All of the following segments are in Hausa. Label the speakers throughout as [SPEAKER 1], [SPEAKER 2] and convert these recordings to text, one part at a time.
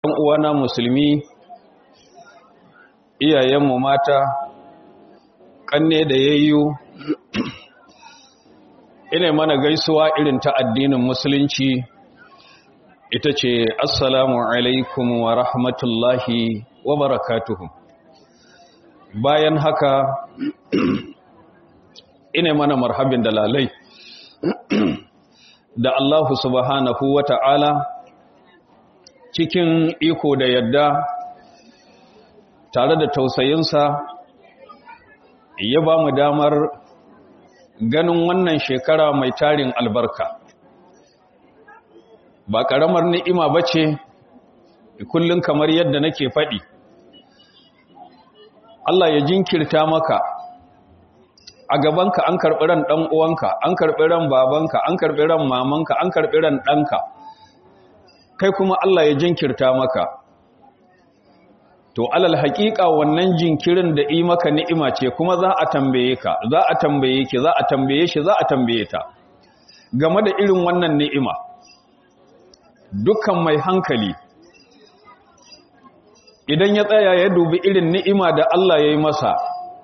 [SPEAKER 1] ɗan uwana musulmi iyayenmu mata ƙanne da yayyu ina mana gaisuwa irin ta addinin musulunci ita ce assalamu alaikum wa rahmatullahi wa barakatuhu bayan haka ina mana marhabin da lalai da Allahu subhanahu wa ta'ala cikin iko da yadda tare da tausayinsa ya ba mu damar ganin wannan shekara mai tarin albarka ba ƙaramar ni'ima ba ce kullum kamar yadda nake faɗi Allah ya jinkirta maka a gabanka an karɓi ran ɗan uwanka an karɓi ran babanka an karɓi ran mamanka an karɓi ran ɗanka kai kuma Allah ya jinkirta maka to alal haƙiƙa wannan jinkirin da yi maka ni'ima ce kuma za a tambaye ka za a tambaye ki za a tambaye shi za a tambaye ta game da irin wannan ni'ima dukkan mai hankali idan ya tsaya ya dubi irin ni'ima da Allah ya yi masa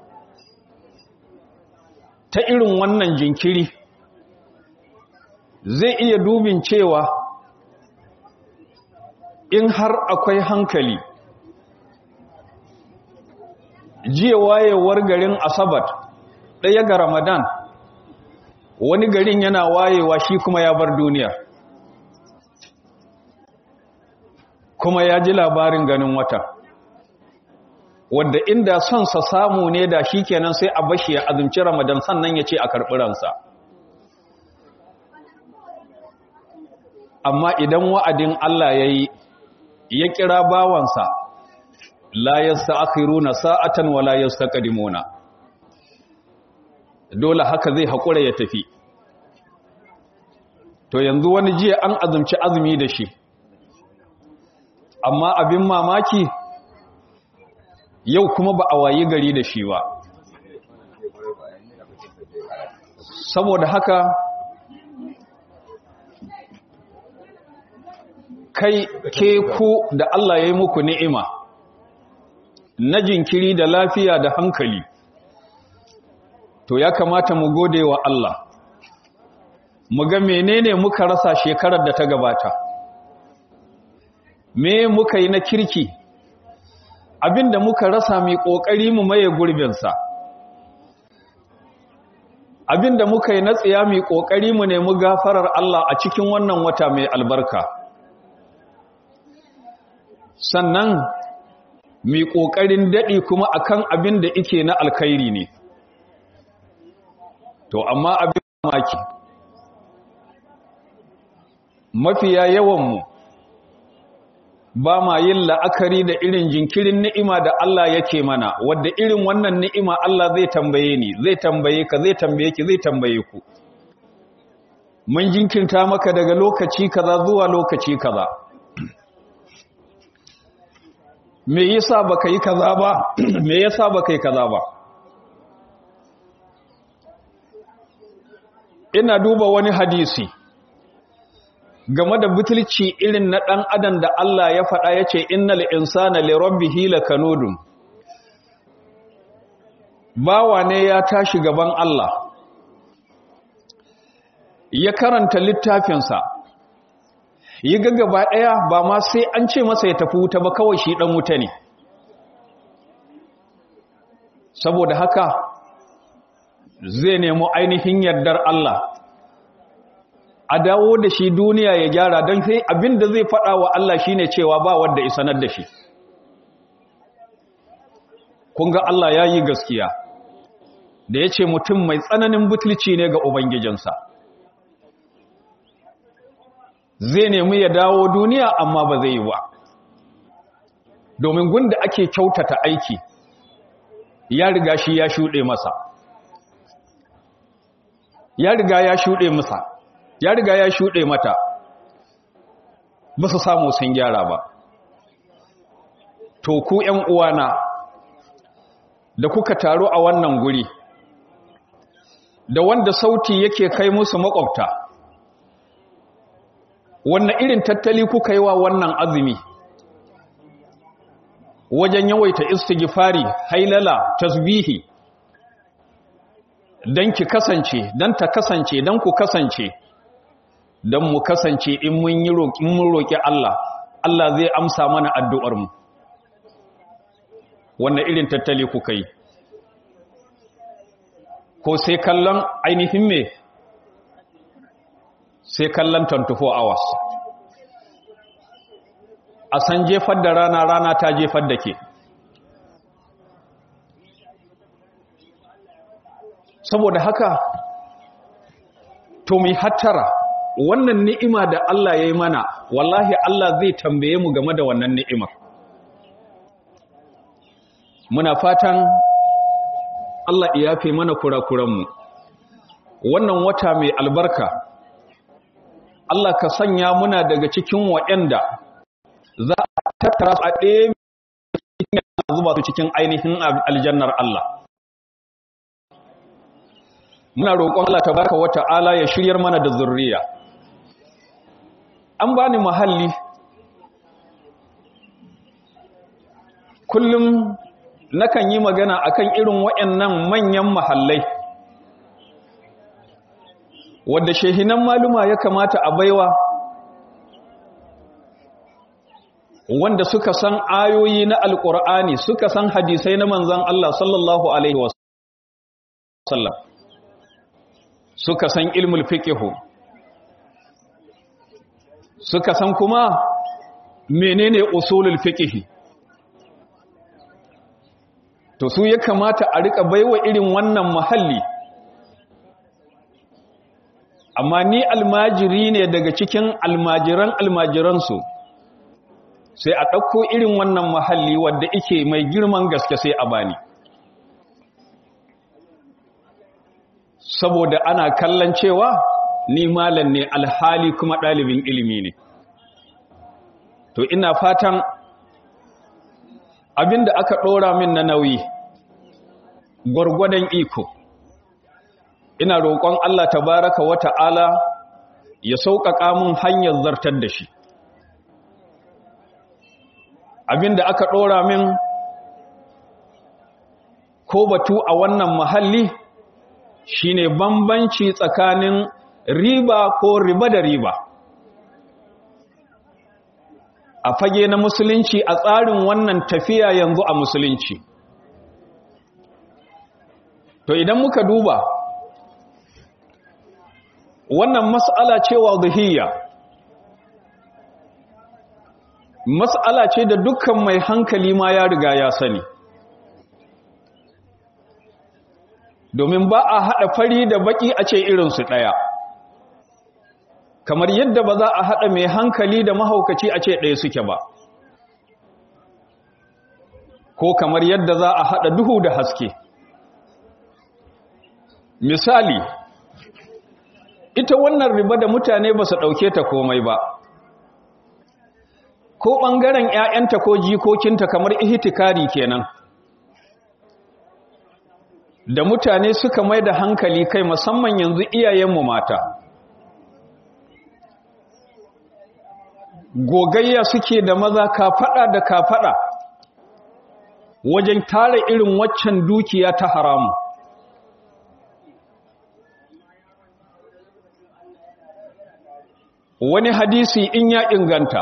[SPEAKER 1] ta irin wannan jinkiri zai iya dubin cewa in har akwai hankali jiya wayewar garin asabat ɗaya ga ramadan wani garin yana wayewa shi kuma ya bar duniya kuma ya ji labarin ganin wata wadda inda son sa samu ne da shi kenan sai a bashi ya azumci ramadan sannan ya ce a karɓi ransa amma idan wa'adin Allah ya yi ya kira bawansa la yasta'khiruna sa'atan wa la yastaqdimuna dole haka zai hakura ya tafi to yanzu wani jiya an azumci azumi da shi amma abin mamaki yau kuma ba a wayi gari da shi ba saboda haka kai ke ku da Allah ya yi muku ni'ima na jinkiri da lafiya da hankali to ya kamata mu gode wa Allah mu ga menene muka rasa shekarar da ta gabata me muka yi na kirki abinda muka rasa mai kokari mu maye gurbinsa abinda muka yi na tsiya mai kokari mu nemi gafarar Allah a cikin wannan wata mai albarka sannan mai ƙoƙarin daɗi kuma akan abin da ike na alkhairi ne to amma abin maki mafiya yawanmu ba ma yin la'akari da irin jinkirin ni'ima da Allah yake mana wadda irin wannan ni'ima Allah zai tambaye ni zai tambaye ka zai tambaye ki zai tambaye ku mun jinkirta maka daga lokaci kaza zuwa lokaci kaza me yasa baka yi kaza ba me yasa baka yi kaza ba ina duba wani hadisi game da butulci irin na dan adam da Allah ya faɗa yace innal insana li rabbihi lakanudun bawa ne ya tashi gaban Allah ya karanta littafinsa yi ga gaba ɗaya ba ma sai an ce masa ya tafi wuta ba kawai shi ɗan wuta ne saboda haka zai nemo ainihin yardar Allah a dawo da shi duniya ya gyara don sai abin da zai faɗa wa Allah shine cewa ba wanda isanar da shi kun ga Allah ya yi gaskiya da ya ce mutum mai tsananin butulci ne ga Ubangijinsa zai nemi ya dawo duniya amma ba zai yi ba domin gunda ake kyautata aiki ya riga shi ya shuɗe masa ya riga ya shuɗe masa ya riga ya shuɗe mata ba su samu sun gyara ba to ku ‘yan uwana da kuka taru a wannan guri da wanda sauti yake kai musu makwabta wannan irin tattali kuka yi wa wannan azumi wajen yawaita istighfari hailala tasbihi dan ki kasance dan ta kasance dan ku kasance dan mu kasance in mun yi roƙi mun roƙi Allah Allah zai amsa mana addu'ar mu wannan irin tattali kuka yi ko sai kallon ainihin me sai kallon 24 hours a san jefar da rana rana ta jefar da ke saboda haka to mai hattara wannan ni'ima da Allah ya yi mana wallahi Allah zai tambaye mu game da wannan ni'imar muna fatan Allah ya fi mana kurakuranmu wannan wata mai albarka Allah ka sanya muna daga cikin waɗanda za a tattara su a ɗaya cikin zuba su cikin ainihin aljannar Allah muna roƙon Allah tabaraka wata'ala ya shiryar mana da zurriya an bani mahalli kullum nakan yi magana akan irin waɗannan manyan mahallai wadda shehinan maluma ya kamata a baiwa wanda suka san ayoyi na alƙur'ani suka san hadisai na manzan Allah sallallahu alaihi wasallam suka san ilmul fiqhu suka san kuma menene usulul fiqhi to su ya kamata a rika baiwa irin wannan mahalli amma ni almajiri ne daga cikin almajiran almajiransu sai a ɗauko irin wannan mahalli wadda ike mai girman gaske sai a bani saboda ana kallon cewa ni malam ne alhali kuma ɗalibin ilimi ne to ina fatan abinda aka ɗora min na nauyi gwargwadon iko ina roƙon Allah tabaraka wa ta'ala ya sauƙaƙa mun hanyar zartar da shi abinda aka ɗora min ko batu a wannan mahalli shine bambanci tsakanin riba ko riba da riba a fage na musulunci a tsarin wannan tafiya yanzu a musulunci to idan muka duba wannan mas'ala ce wadhiyya mas'ala ce da dukkan mai hankali ma ya riga ya sani domin ba a haɗa fari da baƙi a ce irinsu ɗaya kamar yadda ba za a haɗa mai hankali da mahaukaci a ce ɗaya suke ba ko kamar yadda za a haɗa duhu da haske misali ita wannan riba da mutane ba su ɗauke ta komai ba ko ɓangaren ‘ya'yanta ko jikokinta kamar ihtikari kenan da mutane suka mai da hankali kai musamman yanzu iyayenmu mata gogayya suke da maza kafaɗa da kafaɗa wajen tara irin waccan dukiya ta haramu wani hadisi in ya inganta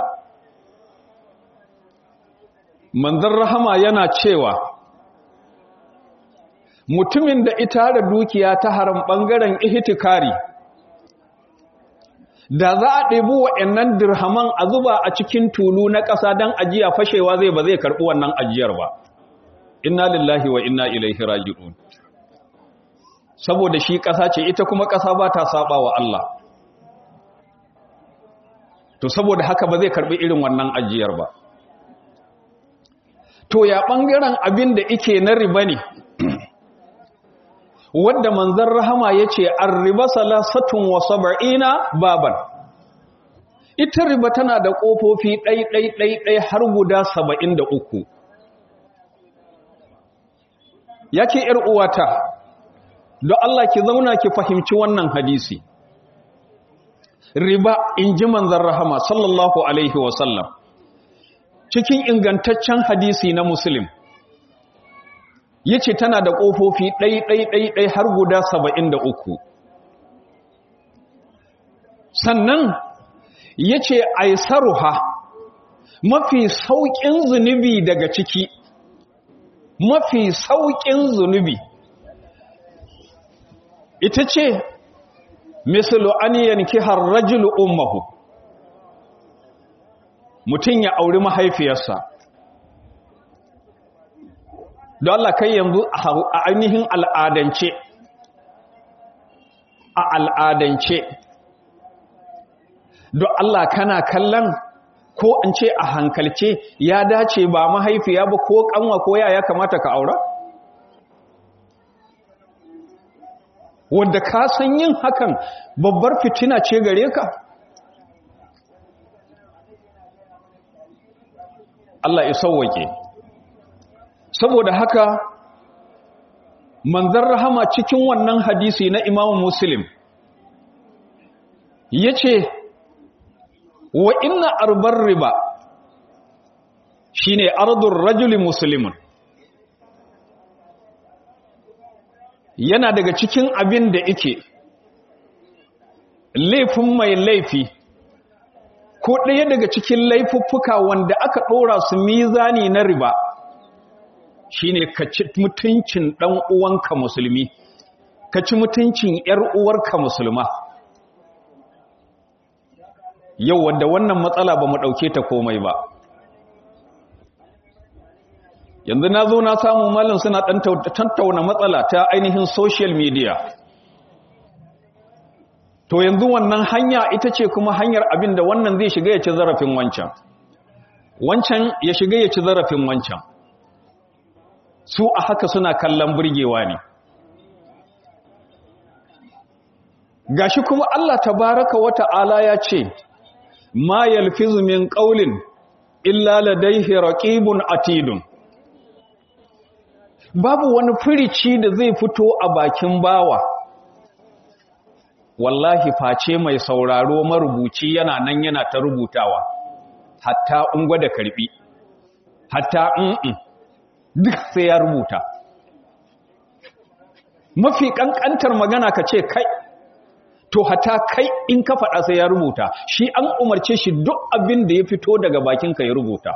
[SPEAKER 1] manzan rahama yana cewa mutumin da ita da dukiya ta haram ɓangaren ihtikari da za a ɗebi wa'annan dirhaman a zuba a cikin tulu na ƙasa don ajiya fashewa zai ba zai karɓi wannan ajiyar ba inna lillahi wa inna ilaihi raji'un saboda shi ƙasa ce ita kuma ƙasa ba ta saba wa Allah to saboda haka ba zai karɓi irin wannan ajiyar ba to ya ɓangaren abin da ike na riba ne wadda manzan rahama ya ce an riba salasatun wa saba'ina baban ita riba tana da ƙofofi ɗai-ɗai-ɗai har guda saba'in da uku ya ce uwata don Allah ki zauna ki fahimci wannan hadisi riba in ji manzan rahama sallallahu alaihi wasallam cikin ingantaccen hadisi na muslim ya ce tana da ƙofofi ɗai-ɗai-ɗai har guda saba'in da uku sannan ya ce aisaruha mafi sauƙin zunubi daga ciki mafi sauƙin zunubi ita ce misalu an yanki har rajulu ummahu mutum ya auri mahaifiyarsa don Allah kai yanzu a ainihin al'adance a al'adance don Allah kana kallon ko in ce a hankalce ya dace ba mahaifiya ba ko kanwa ko ya kamata ka aura? wanda ka san yin hakan babbar fitina ce gare ka? Allah ya sauwake saboda haka manzan rahama cikin wannan hadisi na imamu muslim ya ce wa inna arbar riba shine ardun rajuli muslimun yana daga cikin abin da ike laifin mai laifi ko ɗaya daga cikin laifuffuka wanda aka ɗora su mizani na riba shine ka ci mutuncin ɗan uwanka musulmi ka ci mutuncin ‘yar uwarka musulma yau wadda wannan matsala ba mu ɗauke ta komai ba yanzu na zo na samu malin suna tattauna matsala ta ainihin social media to yanzu wannan hanya ita ce kuma hanyar abin da wannan zai shiga ya ci zarafin wancan wancan ya shiga ya ci zarafin wancan su a haka suna kallon burgewa ne gashi kuma Allah tabaraka wa ta'ala ya ce ma yalfizu min qawlin illa ladayhi raqibun atidun babu wani firici da zai fito a bakin bawa wallahi face mai sauraro marubuci yana nan yana ta rubutawa hatta ungwa da karbi hatta in duk sai ya rubuta mafi kankantar magana ka ce kai to hata kai in ka faɗa sai ya rubuta shi an umarce shi duk abin da ya fito daga bakinka ya rubuta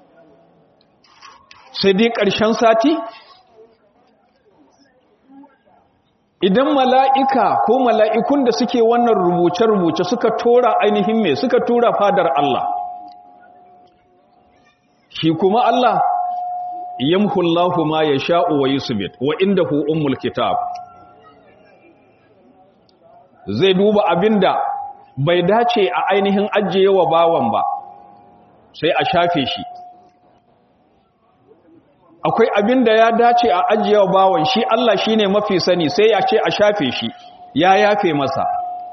[SPEAKER 1] sai dai ƙarshen sati idan mala'ika ko mala'ikun da suke wannan rubuce-rubuce suka tora ainihin mai suka tura fadar Allah shi kuma Allah yamhullahu ma ya sha'u wa yusbit wa inda hu ummul kitab zai duba abinda bai dace a ainihin ajiye wa bawan ba sai a shafe shi akwai abin da ya dace a ajiyewa bawan shi Allah shi ne mafi sani sai ya ce a shafe shi ya yafe masa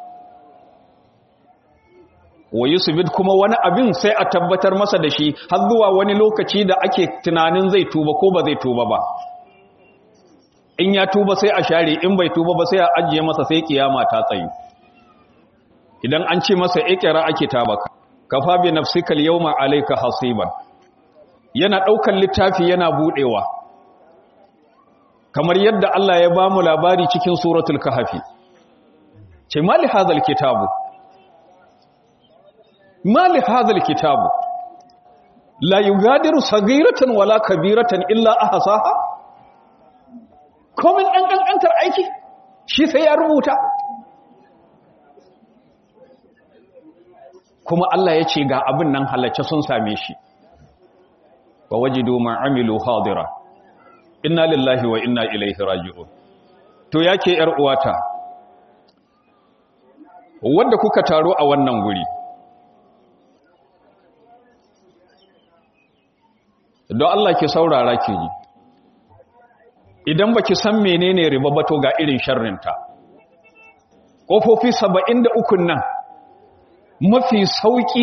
[SPEAKER 1] wa yusufid kuma wani abin sai a tabbatar masa da shi har zuwa wani lokaci da ake tunanin zai tuba ko ba zai tuba ba in ya tuba sai a share in bai tuba ba sai a ajiye masa sai kiyama ta tsayu idan an ce masa ikira ake tabaka kafa bi nafsikal yawma alayka hasiban yana ɗaukan littafi yana buɗewa kamar yadda Allah ya ba mu labari cikin suratul kahafi ce mali hazal kitabu mali hazal kitabu la yugadiru sagiratan wala kabiratan illa ahsaha komin ɗan ƙanƙantar aiki shi sai ya rubuta kuma Allah ya ce ga abin nan halacce sun same shi wa wajidu ma amilu hadira inna lillahi wa inna ilaihi raji'un to yake yar uwata wanda kuka taro a wannan guri don Allah ki saurara ki ji idan baki san menene riba ba to ga irin sharrinta kofofi 73 nan mafi sauki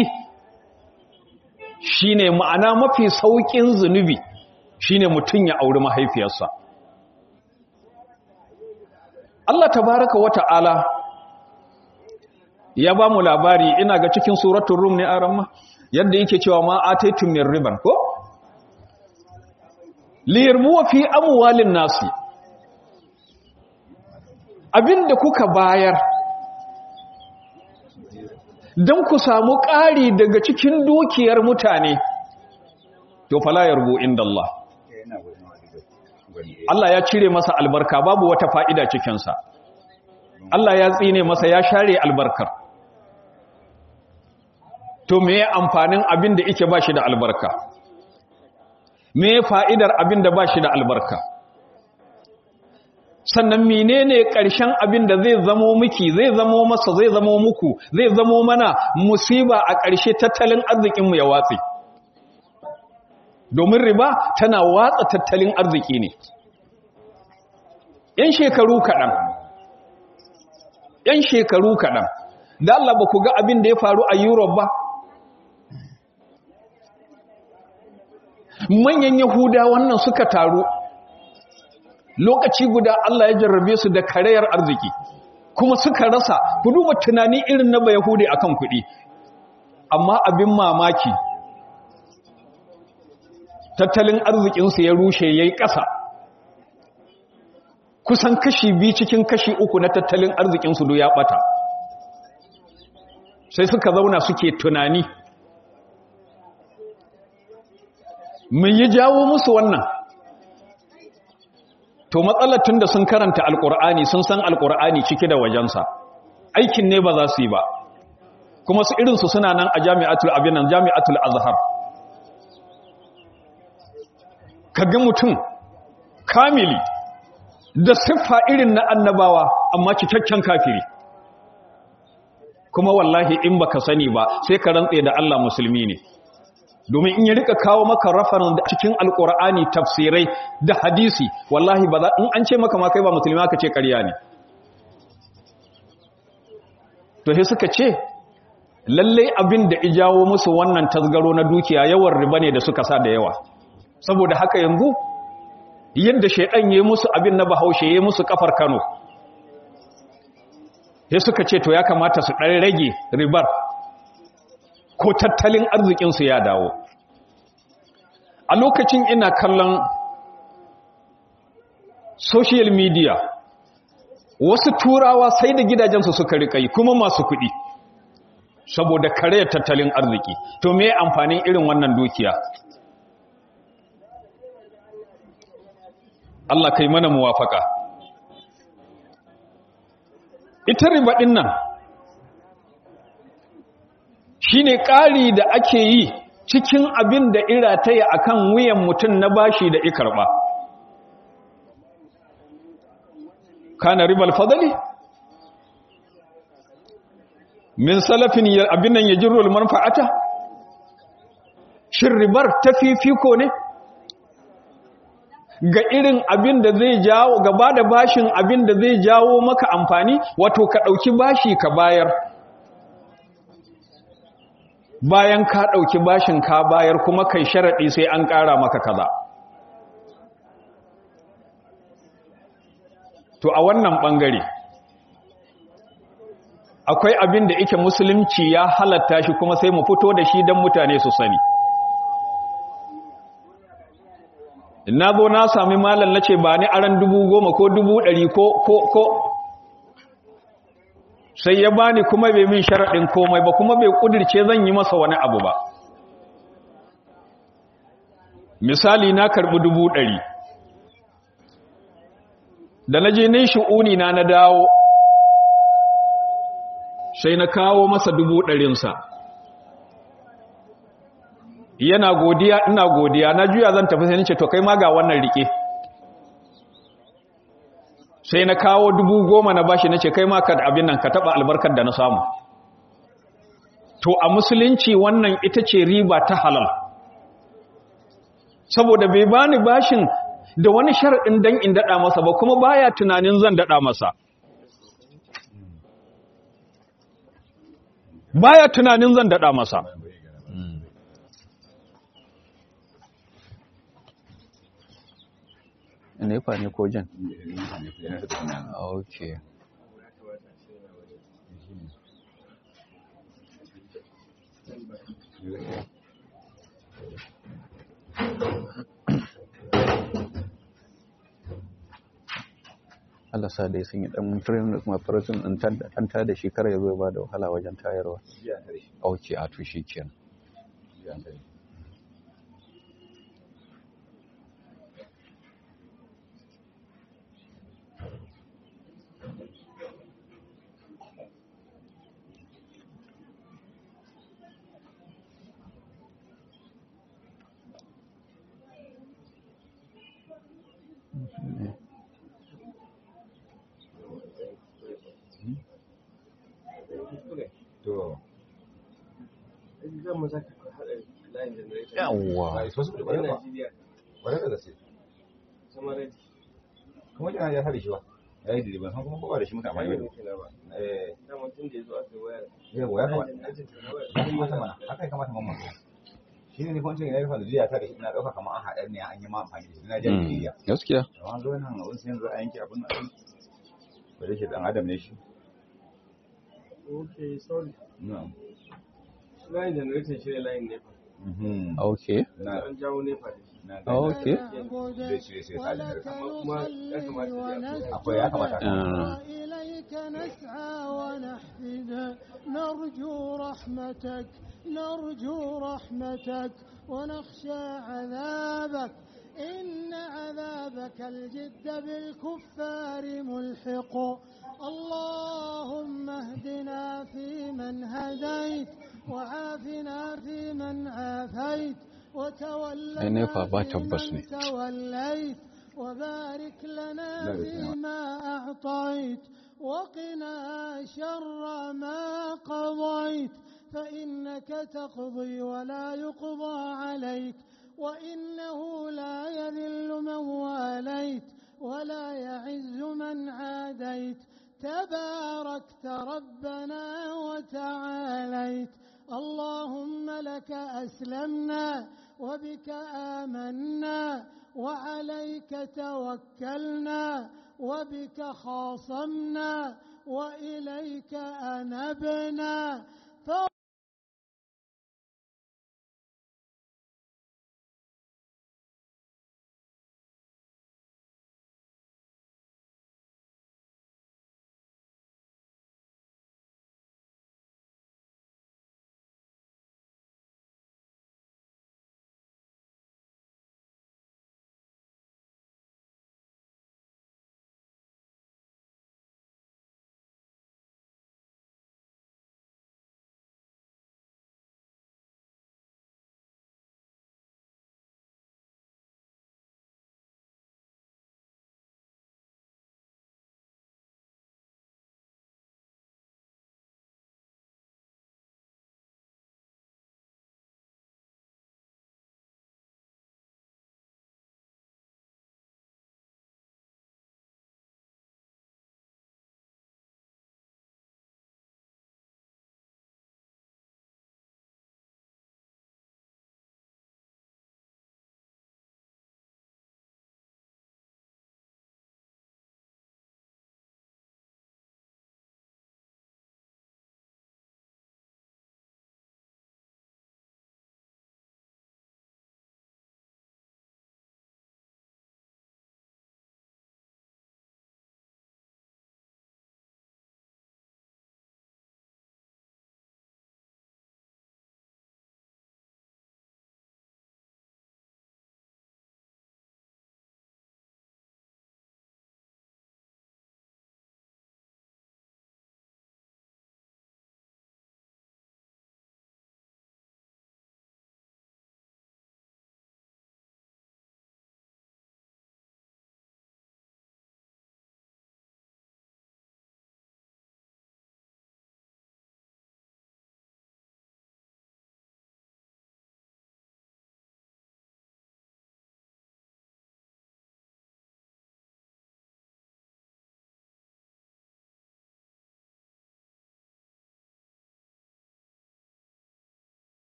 [SPEAKER 1] shine ma'ana mafi saukin zunubi shine mutum ya auri mahaifiyarsa Allah tabaraka wa ta'ala ya ba mu labari ina ga cikin suratun rum ne a ramma yadda yake cewa ma ataitum min riban ko liyarmuwa fi amwalin nasi abinda kuka bayar don ku samu ƙari daga cikin dukiyar mutane to fala yarbu inda Allah Allah ya cire masa albarka babu wata fa'ida cikinsa Allah ya tsine masa ya share albarkar to me amfanin abin da ike ba shi da albarka me fa'idar abin da ba shi da albarka sannan menene ƙarshen abin da zai zamo miki zai zamo masa zai zamo muku zai zamo mana musiba a ƙarshe tattalin arzikinmu ya watsi domin riba tana watsa tattalin arziki ne ‘yan shekaru kaɗan ‘yan shekaru kaɗan da Allah ba ku ga abin da ya faru a Europe ba manyan yahuda wannan suka taru lokaci guda Allah ya jarrabe su da karayar arziki kuma suka rasa ku duba tunani irin na bayahudi akan kuɗi amma abin mamaki tattalin arzikinsu ya rushe ya yi ƙasa kusan kashi biyu cikin kashi uku na tattalin arzikinsu do ya ɓata sai suka zauna suke tunani mun yi jawo musu wannan to matsalar tun da sun karanta alkur'ani sun san alkur'ani ciki da wajensa aikin ne ba za su yi ba kuma su irinsu suna nan a jami'atul abinan jami'atul azhar kaga mutum kamili da siffa irin na annabawa amma cikakken kafiri kuma wallahi in baka sani ba sai ka rantse da Allah musulmi ne domin in ya rika kawo maka rafarin da cikin alkur'ani tafsirai da hadisi wallahi ba za in an ce maka ma kai ba musulmi aka ce ƙarya ne to sai suka ce lalle abin da ijawo musu wannan tasgaro na dukiya yawan riba ne da suka sa da yawa saboda haka yanzu yadda shaidan yayi musu abin na bahaushe yayi musu kafar Kano sai suka ce to ya kamata su ɗan rage ribar ko tattalin arzikinsu ya dawo a lokacin ina kallon social media wasu turawa sai da gidajensu suka rika yi kuma masu kuɗi saboda kare tattalin arziki to me amfanin irin wannan dukiya Allah kai mana muwafaka ita riba ɗin nan shi ne ƙari da ake yi cikin abin da irataya a kan wuyan mutum na bashi da ikarɓa kana ribal fadali min salafin abin nan ya jirul manfa'ata shin ribar ta fifiko ne ga irin abin da zai jawo gaba da bashin abin da zai jawo maka amfani wato ka ɗauki bashi ka bayar bayan ka ɗauki bashin ka bayar kuma kai sharaɗi sai an ƙara maka kaza to a wannan ɓangare akwai abin da ike musulunci ya halatta shi kuma sai mu fito da shi don mutane su sani na zo na sami malam na ce ba ni aran dubu goma ko dubu ɗari ko ko ko sai ya bani kuma bai min sharaɗin komai ba kuma bai ƙudirce zan yi masa wani abu ba misali na karɓi dubu ɗari da na je ne shi'uni na na dawo sai na kawo masa dubu ɗarinsa yana godiya ina godiya na juya zan tafi sai nace to kai ma ga wannan rike sai na kawo dubu goma na bashi nace kai ma ka abin nan ka taba albarkar da na samu to a musulunci wannan ita ce riba ta halal saboda bai bani bashin da wani sharadin dan in dada masa ba kuma baya tunanin zan dada masa baya tunanin zan dada masa nefa ne ko jan ok Allah sa dai sun yi dan training da kuma farajin an tada shi kar ya zo ba da wahala wajen tayarwa ok a to shi kenan
[SPEAKER 2] to
[SPEAKER 1] yawwa
[SPEAKER 2] ba su da ba ba da gaske kuma yana ya hada shi ba ya yi diliban san kuma ba da shi muka amfani da eh yawa ya kamata ya kamata mana haka ya kamata mamman shi ne kwancin ya rufa da jiya ta da ina ɗauka kamar an haɗar ne an yi ma amfani da shi na jan jiya
[SPEAKER 1] gaskiya
[SPEAKER 2] amma zo nan abin sai yanzu a yanke abin nan ba da shi dan adam ne shi
[SPEAKER 3] Okay, sorry.
[SPEAKER 2] na'am
[SPEAKER 3] Line generator shi ne line nefa.
[SPEAKER 2] mhm
[SPEAKER 1] ok
[SPEAKER 2] na
[SPEAKER 3] An jawo nefa da shi.
[SPEAKER 2] na
[SPEAKER 1] ok
[SPEAKER 2] zai cire sai sa da
[SPEAKER 3] Kuma ya kamata ya
[SPEAKER 2] akwai ya kamata
[SPEAKER 1] Ah.
[SPEAKER 4] وإليك نسعى ونحفد نرجو رحمتك نرجو رحمتك ونخشى عذابك إن عذابك الجد بالكفار ملحق اللهم اهدنا فيمن هديت وعافنا فيمن عافيت
[SPEAKER 1] Ai,
[SPEAKER 4] وتولنا
[SPEAKER 1] nefa ba tabbas
[SPEAKER 4] فيمن
[SPEAKER 1] ne.
[SPEAKER 4] توليت وبارك لنا
[SPEAKER 2] لا بأس نعم.
[SPEAKER 4] فيما أعطيت وقنا شر ما قضيت فإنك تقضي ولا يقضى عليك وإنه لا يذل من واليت ولا يعز من عاديت تباركت ربنا وتعاليت اللهم لك أسلمنا وبك آمنا وعليك توكلنا وبك خاصمنا وإليك أنبنا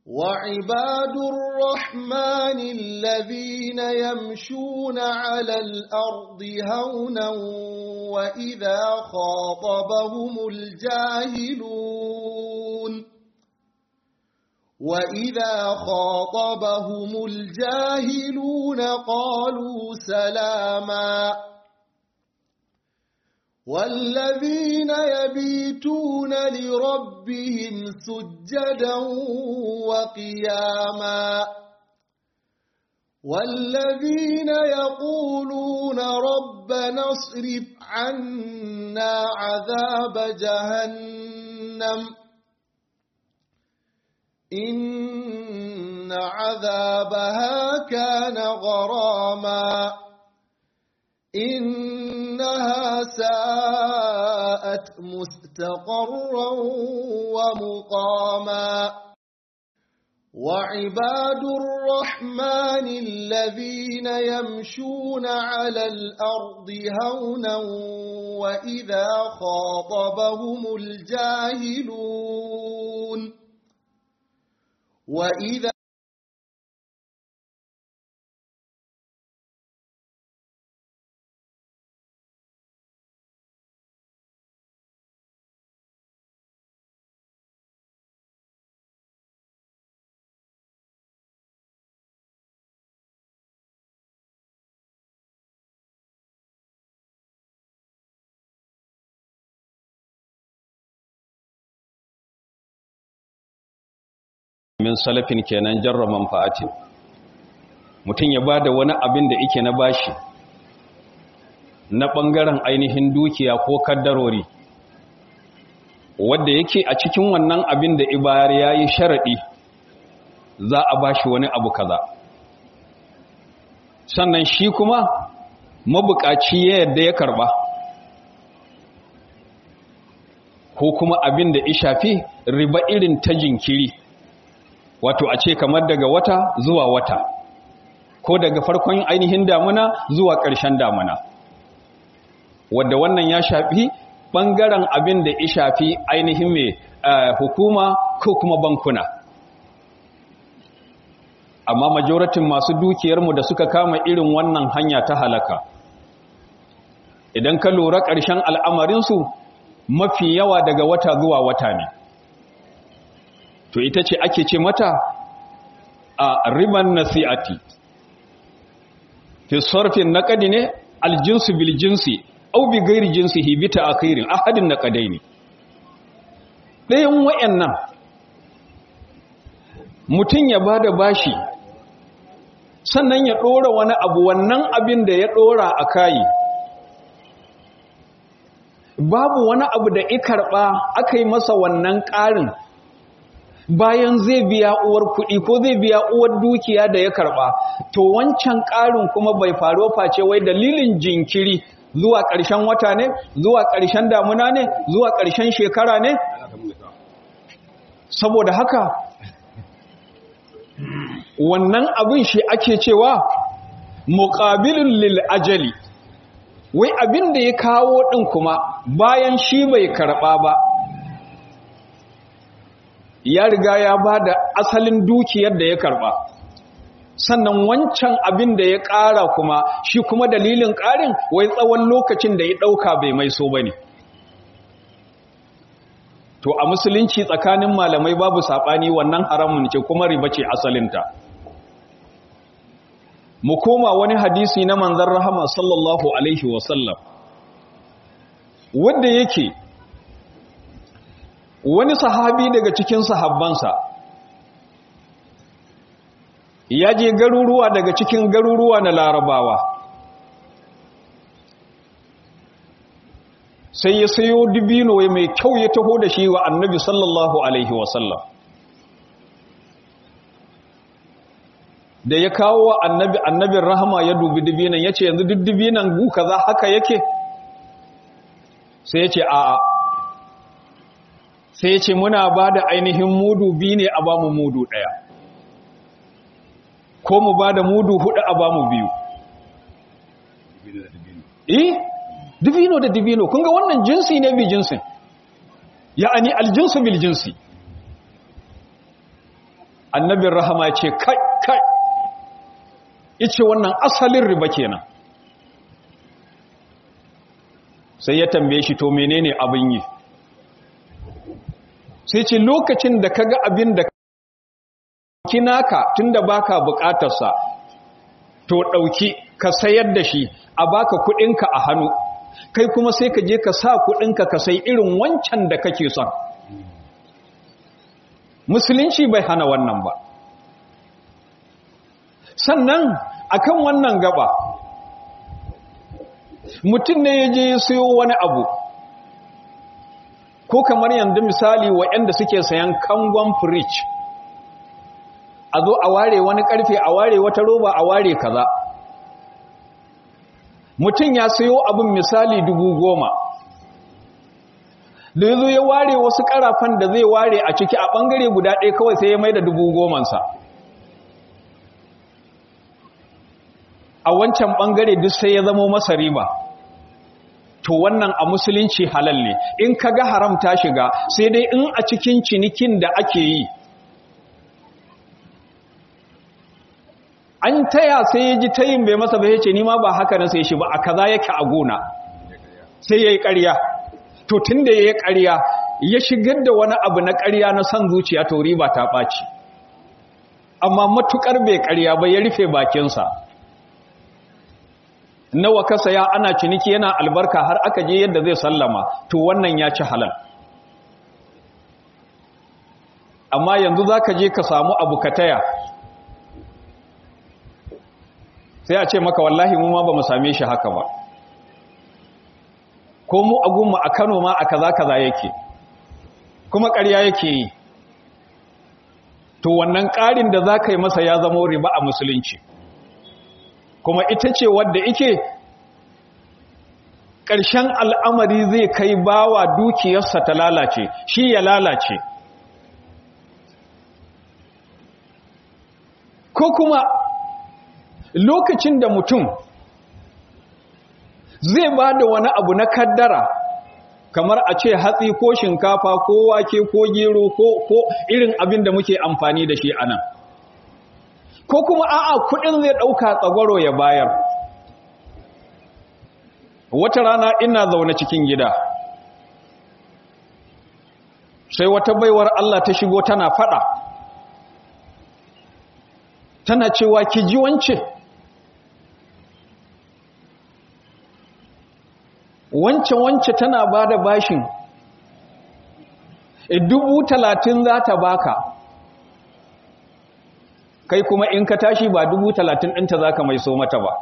[SPEAKER 5] وعباد الرحمن الذين يمشون على الأرض هونا وإذا خاطبهم الجاهلون وإذا خاطبهم الجاهلون قالوا سلاما والذين يبيتون لربهم سجدا وقياما والذين يقولون ربنا اصرف عنا عذاب جهنم إن عذابها كان غراما إنها ساءت مستقرا ومقاما وعباد الرحمن الذين يمشون على الأرض هونا وإذا خاطبهم الجاهلون وإذا
[SPEAKER 1] min salafin kenan jarra manfa'atin mutum ya bada wani abin da yake na bashi na bangaren ainihin dukiya ko kaddarori wanda yake a cikin wannan abin da ibayar yayi sharadi za a bashi wani abu kaza sannan shi kuma mabukaci ya yadda ya karba ko kuma abin da ya shafi riba irin ta jinkiri wato a ce kamar daga wata zuwa wata ko daga farkon ainihin damuna zuwa ƙarshen damuna wadda wannan ya shafi ɓangaren abin da ya shafi ainihin mai hukuma ko kuma bankuna amma majoratin masu dukiyarmu da suka kama irin wannan hanya ta halaka idan ka lura ƙarshen al'amarinsu mafi yawa daga wata zuwa wata ne to ita ce ake ce mata a riban nasi'ati fi sarfin naqadi ne aljinsu bil jinsi aw bi ghairi jinsihi bi ta'khirin ahadin naqadaini dayan wayannan mutun ya bada bashi sannan ya dora wani abu wannan abin da ya dora akai babu wani abu da ikarba aka yi masa wannan ƙarin bayan zai biya uwar kuɗi ko zai biya uwar dukiya da ya karɓa to wancan ƙarin kuma bai faru face wai dalilin jinkiri zuwa ƙarshen wata ne zuwa ƙarshen damuna ne zuwa ƙarshen shekara ne saboda haka wannan abin shi ake cewa muqabilun lil ajali wai abin da ya kawo ɗin kuma bayan shi bai karɓa ba ya riga ya ba da asalin dukiyar da ya karba sannan wancan abin da ya ƙara kuma shi kuma dalilin ƙarin wai tsawon lokacin da ya ɗauka bai mai so ba ne to a musulunci tsakanin malamai babu saɓani wannan haramun ce kuma riba ce asalinta mu koma wani hadisi na manzan rahama sallallahu alaihi wasallam wanda yake wani sahabi daga cikin sahabbansa ya je garuruwa daga cikin garuruwa na larabawa sai ya sayo dibino mai kyau ya taho da shi wa annabi sallallahu alaihi wasallam da ya kawo wa annabi annabin rahama ya dubi dibinan ya ce yanzu duk dibinan gu kaza haka yake sai ya ce a'a sai ya ce muna ba da ainihin mudu biyu ne a ba mu mudu ɗaya ko mu ba da mudu hudu a ba mu biyu eh dibino da dibino kun ga wannan jinsi ne bi jinsin ya'ani aljinsu bil jinsi annabin rahama ce kai kai ice wannan asalin riba kenan sai ya tambaye shi to menene abin yi sai ce lokacin da kaga abin da kinaka tunda baka bukatarsa to dauki ka sayar da shi a baka kudinka a hannu kai kuma sai ka je ka sa kudinka ka sai irin wancan da kake son musulunci bai hana wannan ba sannan akan wannan gaba mutum ne ya je ya sayo wani abu ko kamar yanzu misali waɗanda suke sayan kangon fridge a zo a ware wani karfe a ware wata roba a ware kaza mutum ya sayo abin misali dubu goma da yazo ya ware wasu karafan da zai ware a ciki a bangare guda ɗaya kawai sai ya mai da dubu gomansa a wancan bangare duk sai ya zamo masa riba to wannan a musulunci halal ne in ka ga haram ta shiga sai dai in a cikin cinikin da ake yi an taya sai ya ji tayin bai masa bai ce nima ba haka na sai shi ba a kaza yake a gona sai ya yi ƙarya to tun da ya yi ƙarya ya shigar da wani abu na ƙarya na son zuciya to riba ta ɓaci amma matuƙar bai ƙarya ba ya rufe bakinsa nawa ka saya ana ciniki yana albarka har aka je yadda zai sallama to wannan ya ci halal amma yanzu za ka je ka samu abu ka taya sai a ce maka wallahi mu ma ba mu same shi haka ba ko mu a gunmu a kano ma a kaza kaza yake kuma ƙarya yake yi to wannan ƙarin da za ka yi masa ya zama riba a musulunci kuma ita ce wadda ike ƙarshen al'amari zai kai bawa dukiyarsa ta lalace shi ya lalace ko kuma lokacin da mutum zai ba da wani abu na kaddara kamar a ce hatsi ko shinkafa ko wake ko gero ko irin abin da muke amfani da shi anan ko kuma a'a kudin zai dauka tsagwaro ya bayar wata rana ina zaune cikin gida sai wata baiwar Allah ta shigo tana fada tana cewa ki ji wance wance wance tana bada bashin e dubu talatin za ta baka kai kuma in ka tashi ba dubu talatin ɗinta za ka mai so mata ba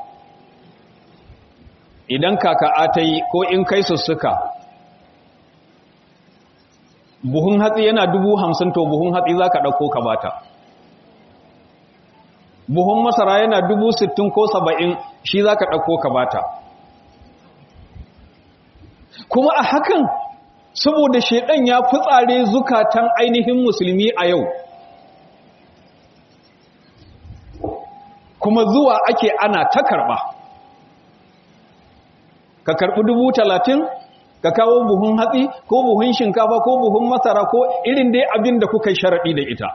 [SPEAKER 1] idan kaka ta yi ko in kai sussuka buhun hatsi yana dubu hamsin to buhun hatsi za ka ɗauko ka bata buhun masara yana dubu sittin ko saba'in shi za ka ɗauko ka bata kuma a hakan saboda shaidan ya fitsare zukatan ainihin musulmi a yau kuma zuwa ake ana ta karɓa ka karɓi dubu talatin ka kawo buhun hatsi ko buhun shinkafa ko buhun masara ko irin dai abin da kuka sharaɗi da ita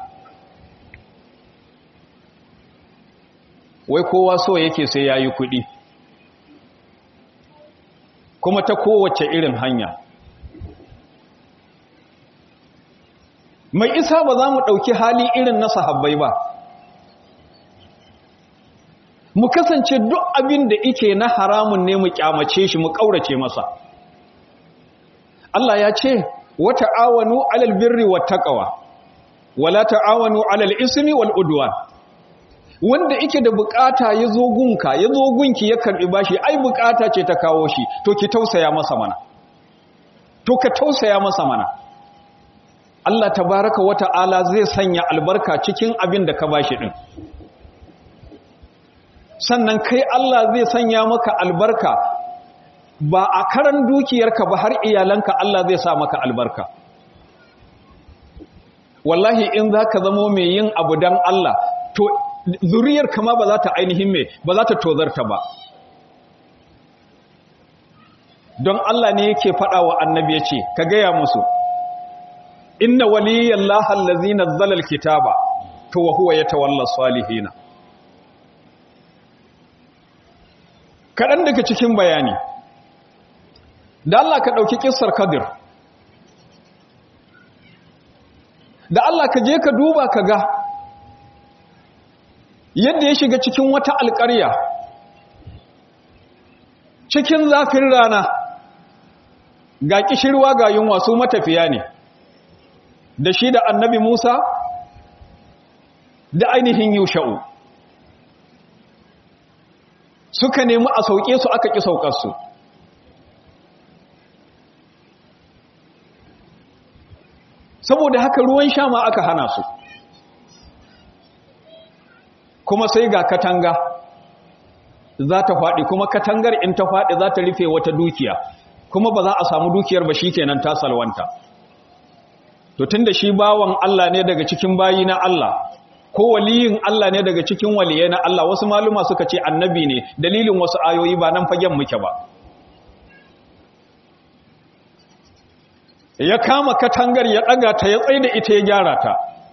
[SPEAKER 1] wai kowa so yake sai ya yi kuɗi kuma ta kowace irin hanya mai isa ba za mu ɗauki hali irin na sahabbai ba mu kasance duk abin da ike na haramun ne mu kyamace shi mu ƙaurace masa Allah ya ce wa ta'awanu alal birri wat taqwa wala ta'awanu alal ismi wal udwan wanda ike da bukata ya zo gunka ya zo gunki ya karbi bashi ai bukata ce ta kawo shi to ki tausaya masa mana to ka tausaya masa mana Allah tabaraka wa ta'ala zai sanya albarka cikin abin da ka bashi din sannan kai Allah zai sanya maka albarka ba a karan dukiyarka ba har iyalanka Allah zai sa maka albarka wallahi in za ka zamo mai yin abu don Allah to zuriyar kama ba za ta ainihin mai ba za ta tozarta ba don Allah ne yake faɗa wa annabi ya ce ka gaya musu inna waliyyan lahal lazi nazzala alkitaba to wa huwa yatawalla salihina kaɗan daga cikin bayani da Allah ka ɗauki ƙisar kadir da Allah ka je ka duba ka ga yadda ya shiga cikin wata alƙarya cikin zafin rana ga ƙishirwa ga yunwa su matafiya ne da shi da annabi Musa da ainihin yusha'u suka nemi a sauke su aka ƙi saukarsu saboda haka ruwan sha ma aka hana su kuma sai ga katanga za ta faɗi kuma katangar in ta faɗi za ta rufe wata dukiya kuma ba za a samu dukiyar ba shi kenan ta salwanta to tun da shi bawan Allah ne daga cikin bayi na Allah ko waliyin Allah ne daga cikin waliyai na Allah wasu maluma suka ce annabi ne dalilin wasu ayoyi ba nan fagen muke ba ya kama katangar ya ɗaga ta ya tsaye da ita ya gyara ta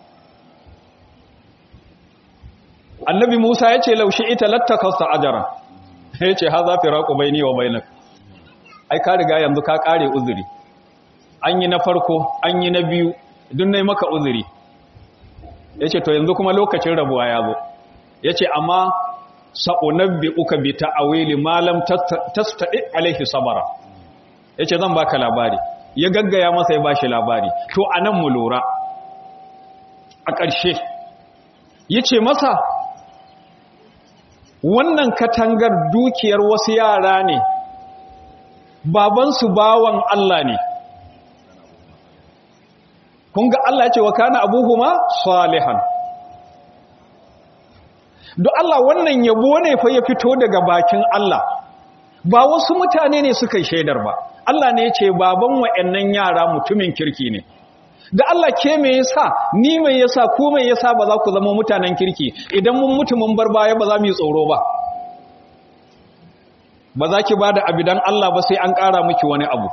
[SPEAKER 1] annabi Musa ya ce laushi ita lattakasta ajara ya ce ha za fi raƙo bai ni wa bainak ai ka riga yanzu ka ƙare uzuri an yi na farko an yi na biyu dun na maka uzuri ya ce to yanzu kuma lokacin rabuwa ya zo ya ce amma sa'unabbi uka bi ta'awili malam tastaɗi alaihi sabara ya ce zan baka labari ya gaggaya masa ya bashi labari to a nan mu lura a ƙarshe ya ce masa wannan katangar dukiyar wasu yara ne babansu bawan Allah ne kun ga Allah ya ce wa kana abuhuma salihan don Allah wannan yabo ne fa ya fito daga bakin Allah ba wasu mutane ne suka shaidar ba Allah ne ya ce baban wa'annan yara mutumin kirki ne da Allah ke me yasa ni me yasa ku me yasa ba za ku zama mutanen kirki idan mun mutu mun bar baya ba za mu yi tsoro ba ba za ki ba da abidan Allah ba sai an ƙara miki wani abu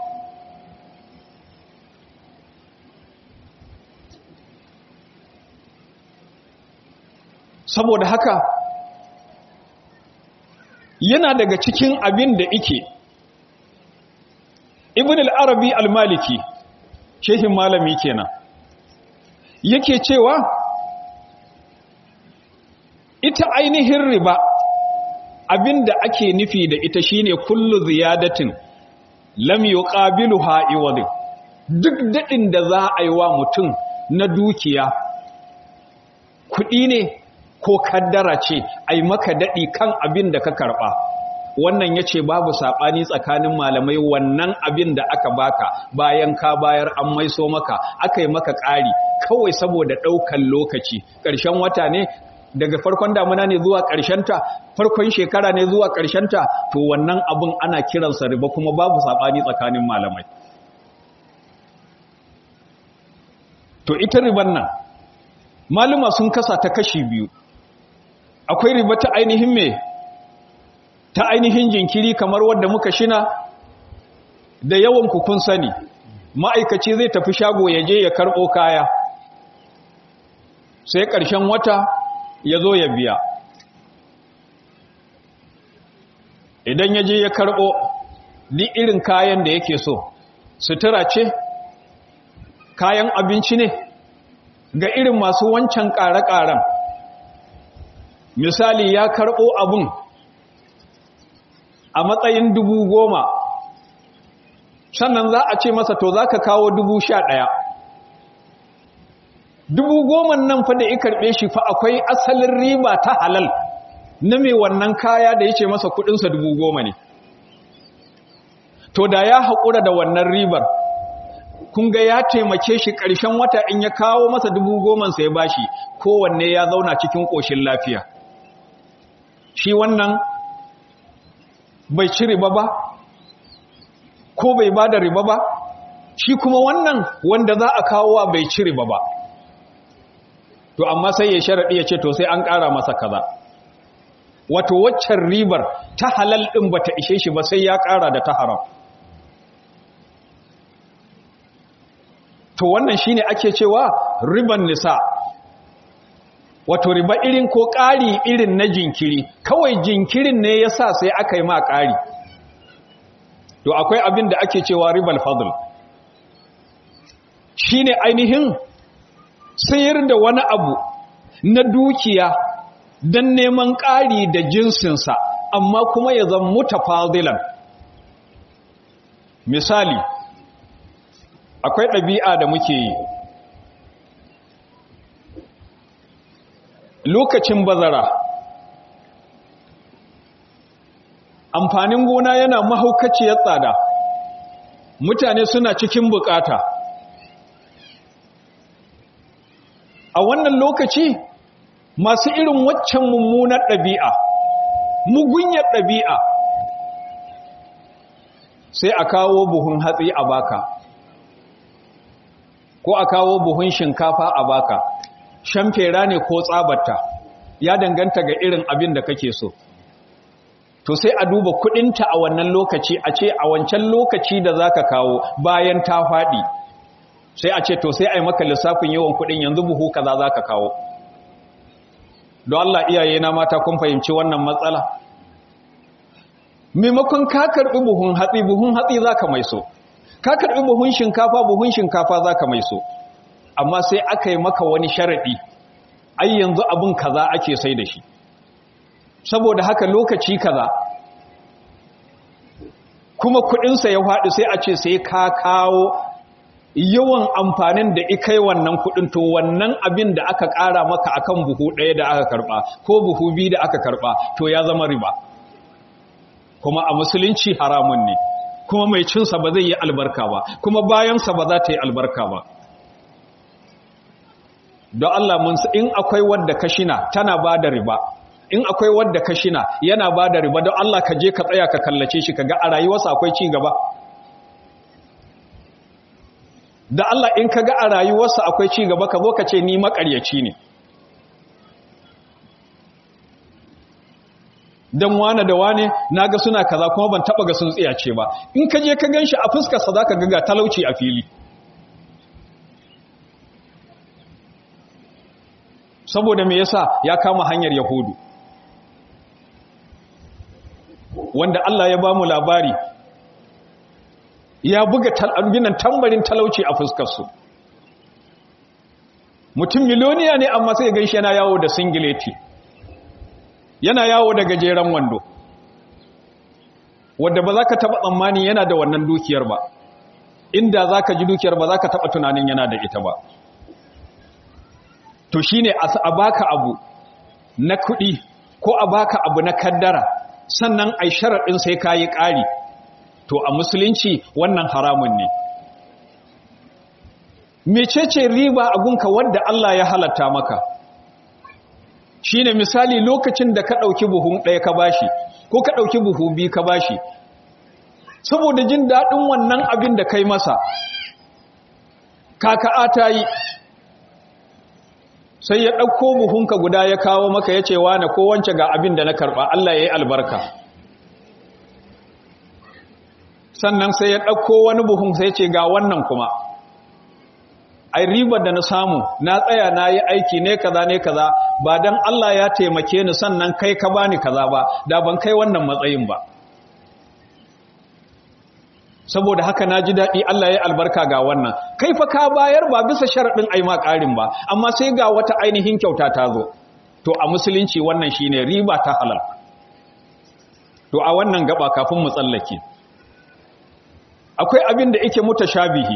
[SPEAKER 1] saboda haka yana daga cikin abin da ike ibn al-arabi al-maliki shehin malami kenan yake cewa ita ainihin riba abin da ake nufi da ita shine kullu ziyadatin lam yuqabiluha iwadin duk dadin da za a yi wa mutum na dukiya kuɗi ne ko kaddara ce ai maka daɗi kan abin da ka karɓa wannan ya ce babu saɓani tsakanin malamai wannan abin da aka baka bayan ka bayar an maiso maka aka yi maka ƙari kawai saboda ɗaukan lokaci ƙarshen wata ne daga farkon damuna ne zuwa ta, farkon shekara ne zuwa ta, to wannan abin ana kiransa riba kuma babu saɓani tsakanin malamai to ita riban nan maluma sun kasa ta kashi biyu akwai riba ta ainihin me ta ainihin jinkiri kamar wadda muka shina da yawan kun sani ma'aikaci zai tafi shago ya je ya karɓo kaya sai ƙarshen wata ya zo ya biya idan ya je ya karɓo ni irin kayan da yake so sutura ce kayan abinci ne ga irin masu wancan ƙare-ƙaren misali ya karɓo abun a matsayin dubu goma sannan za a ce masa to za ka kawo dubu sha ɗaya dubu goman nan fa da ya karɓe shi fa akwai asalin riba ta halal na mai wannan kaya da ya ce masa kudinsa dubu goma ne to da ya haƙura da wannan ribar kun ga ya taimake shi ƙarshen wata in ya kawo masa dubu gomansa ya bashi kowanne ya zauna cikin ƙoshin lafiya shi wannan bai ci riba ba ko bai ba da riba ba shi kuma wannan wanda za a kawo wa bai ci riba ba to amma sai ya sharaɗi ya ce to sai an ƙara masa kaza wato waccan ribar ta halal ɗin ba ta ishe shi ba sai ya ƙara da ta haram to wannan shine ake cewa riban nisa wato riba irin ko ƙari irin na jinkiri kawai jinkirin ne ya sa sai aka yi ma ƙari to akwai abin da ake cewa ribal fadl shi ne ainihin sayar da wani abu na dukiya don neman ƙari da jinsinsa amma kuma ya zama mutafadilan misali akwai ɗabi'a da muke yi lokacin bazara amfanin gona yana mahaukaciyar tsada mutane suna cikin bukata a wannan lokaci masu irin waccan mummunar ɗabi'a mugunyar ɗabi'a sai a kawo buhun hatsi a baka ko a kawo buhun shinkafa a baka shamfera ne ko tsabarta ya danganta ga irin abin da kake so to sai a duba kudinta a wannan lokaci a ce a wancan lokaci da zaka kawo bayan ta faɗi sai a ce to sai a yi maka lissafin yawan kudin yanzu buhu kaza zaka kawo don Allah iyaye na mata kun fahimci wannan matsala maimakon ka karbi buhun hatsi buhun hatsi zaka mai so ka karbi buhun shinkafa buhun shinkafa zaka mai so amma sai aka yi maka wani sharaɗi ai yanzu abin kaza ake sai da shi saboda haka lokaci kaza kuma kudinsa ya faɗi sai a ce sai ka kawo yawan amfanin da ikai wannan kudin to wannan abin da aka ƙara maka akan buhu ɗaya da aka karɓa ko buhu biyu da aka karɓa to ya zama riba kuma a musulunci haramun ne kuma mai cinsa ba zai yi albarka ba kuma bayansa ba za ta yi albarka ba don Allah mun in akwai wadda kashina tana ba da riba in akwai wadda kashina yana ba da riba don Allah ka je ka tsaya ka kallace shi ka ga a rayuwarsa akwai ci gaba da Allah in ka ga a rayuwarsa akwai ci gaba ka zo ka ce ni makaryaci ne don wane da wane na ga suna kaza kuma ban taba ga sun tsiyace ba in ka je ka gan shi a fuskarsa za ka ga talauci a fili saboda me yasa ya kama hanyar yahudu wanda Allah ya bamu labari ya buga tal'abinan tambarin talauci a fuskarsu mutum miloniya ne amma sai gan shi yana yawo da singileti yana yawo da gajeren wando wadda ba za ka taɓa tsammani yana da wannan dukiyar ba inda za ka ji dukiyar ba za ka taɓa tunanin yana da ita ba to shi ne a baka abu na kuɗi ko a baka abu na kaddara sannan a sharaɗin sai ka yi ƙari to a musulunci wannan haramun ne mecece riba a gunka wadda Allah ya halatta maka shi ne misali lokacin da ka ɗauki buhun ɗaya ka bashi ko ka ɗauki buhu biyu ka bashi saboda jin daɗin wannan abin da kai masa kaka'a ta yi sai ya ɗauko buhunka guda ya kawo maka ya ce wane ko wance ga abin da na karɓa Allah ya yi albarka sannan sai ya ɗauko wani buhun sai ce ga wannan kuma ai ribar da na samu na tsaya na yi aiki ne kaza ne kaza ba don Allah ya taimake ni sannan kai ka bani kaza ba da ban kai wannan matsayin ba saboda haka na ji daɗi Allah ya albarka ga wannan kai fa ka bayar ba bisa sharaɗin aima ƙarin ba amma sai ga wata ainihin kyauta ta zo to a musulunci wannan shine riba ta halal to a wannan gaba kafin mu tsallake akwai abin da yake mutashabihi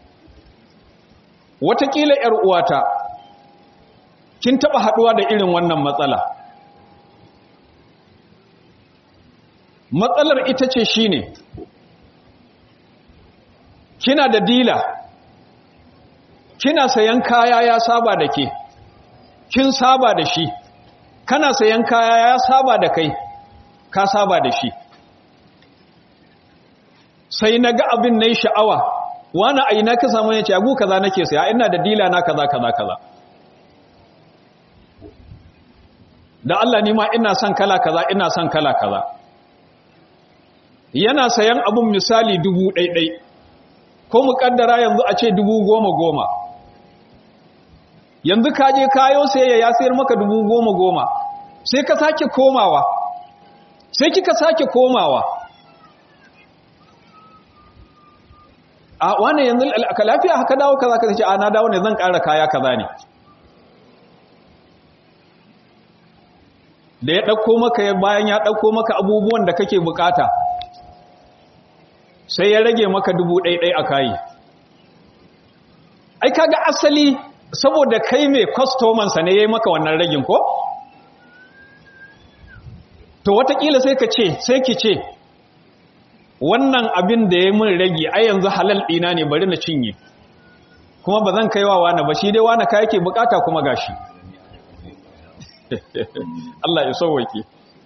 [SPEAKER 1] watakila ‘yar uwata kin taɓa haɗuwa da irin wannan matsala matsalar ita ce shine kina da dila kina sayan kaya ya saba da ke kin saba da shi kana sayan kaya ya saba da kai ka saba da shi sai na ga abin na yi sha'awa wani aina ka samu ya ce agu kaza nake saya ina da dila na kaza kaza kaza da Allah ni ma ina son kala kaza ina son kala kaza yana sayan abun misali dubu ɗaiɗai ko mu kaddara yanzu a ce dubu goma goma yanzu ka je kayo sayayya ya sayar maka dubu goma goma sai ka sake komawa sai kika sake komawa a wane yanzu ka lafiya haka dawo kaza ka ce a na dawo ne zan ƙara kaya kaza ne da ya ɗauko maka bayan ya ɗauko maka abubuwan da kake bukata sai ya rage maka dubu ɗaiɗai a kayi ai kaga asali saboda kai mai kwastomansa ne ya yi maka wannan ragin ko? to watakila sai ka ce sai ki ce wannan abin da ya min rage ai yanzu halal ɗina ne bari na cinye kuma ba zan kaiwa wani ba shi dai wani ka yake bukata kuma gashi Allah ya sauwake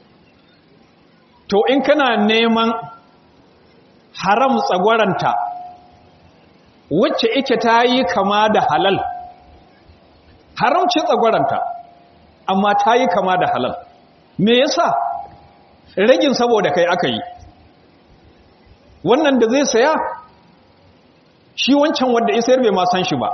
[SPEAKER 1] to in kana neman haram tsagwaranta wacce ike ta yi kama da halal haramci tsagwaranta amma ta yi kama da halal me yasa ragin saboda kai aka yi wannan da zai saya shi wancan wanda ya sayar bai ma san shi ba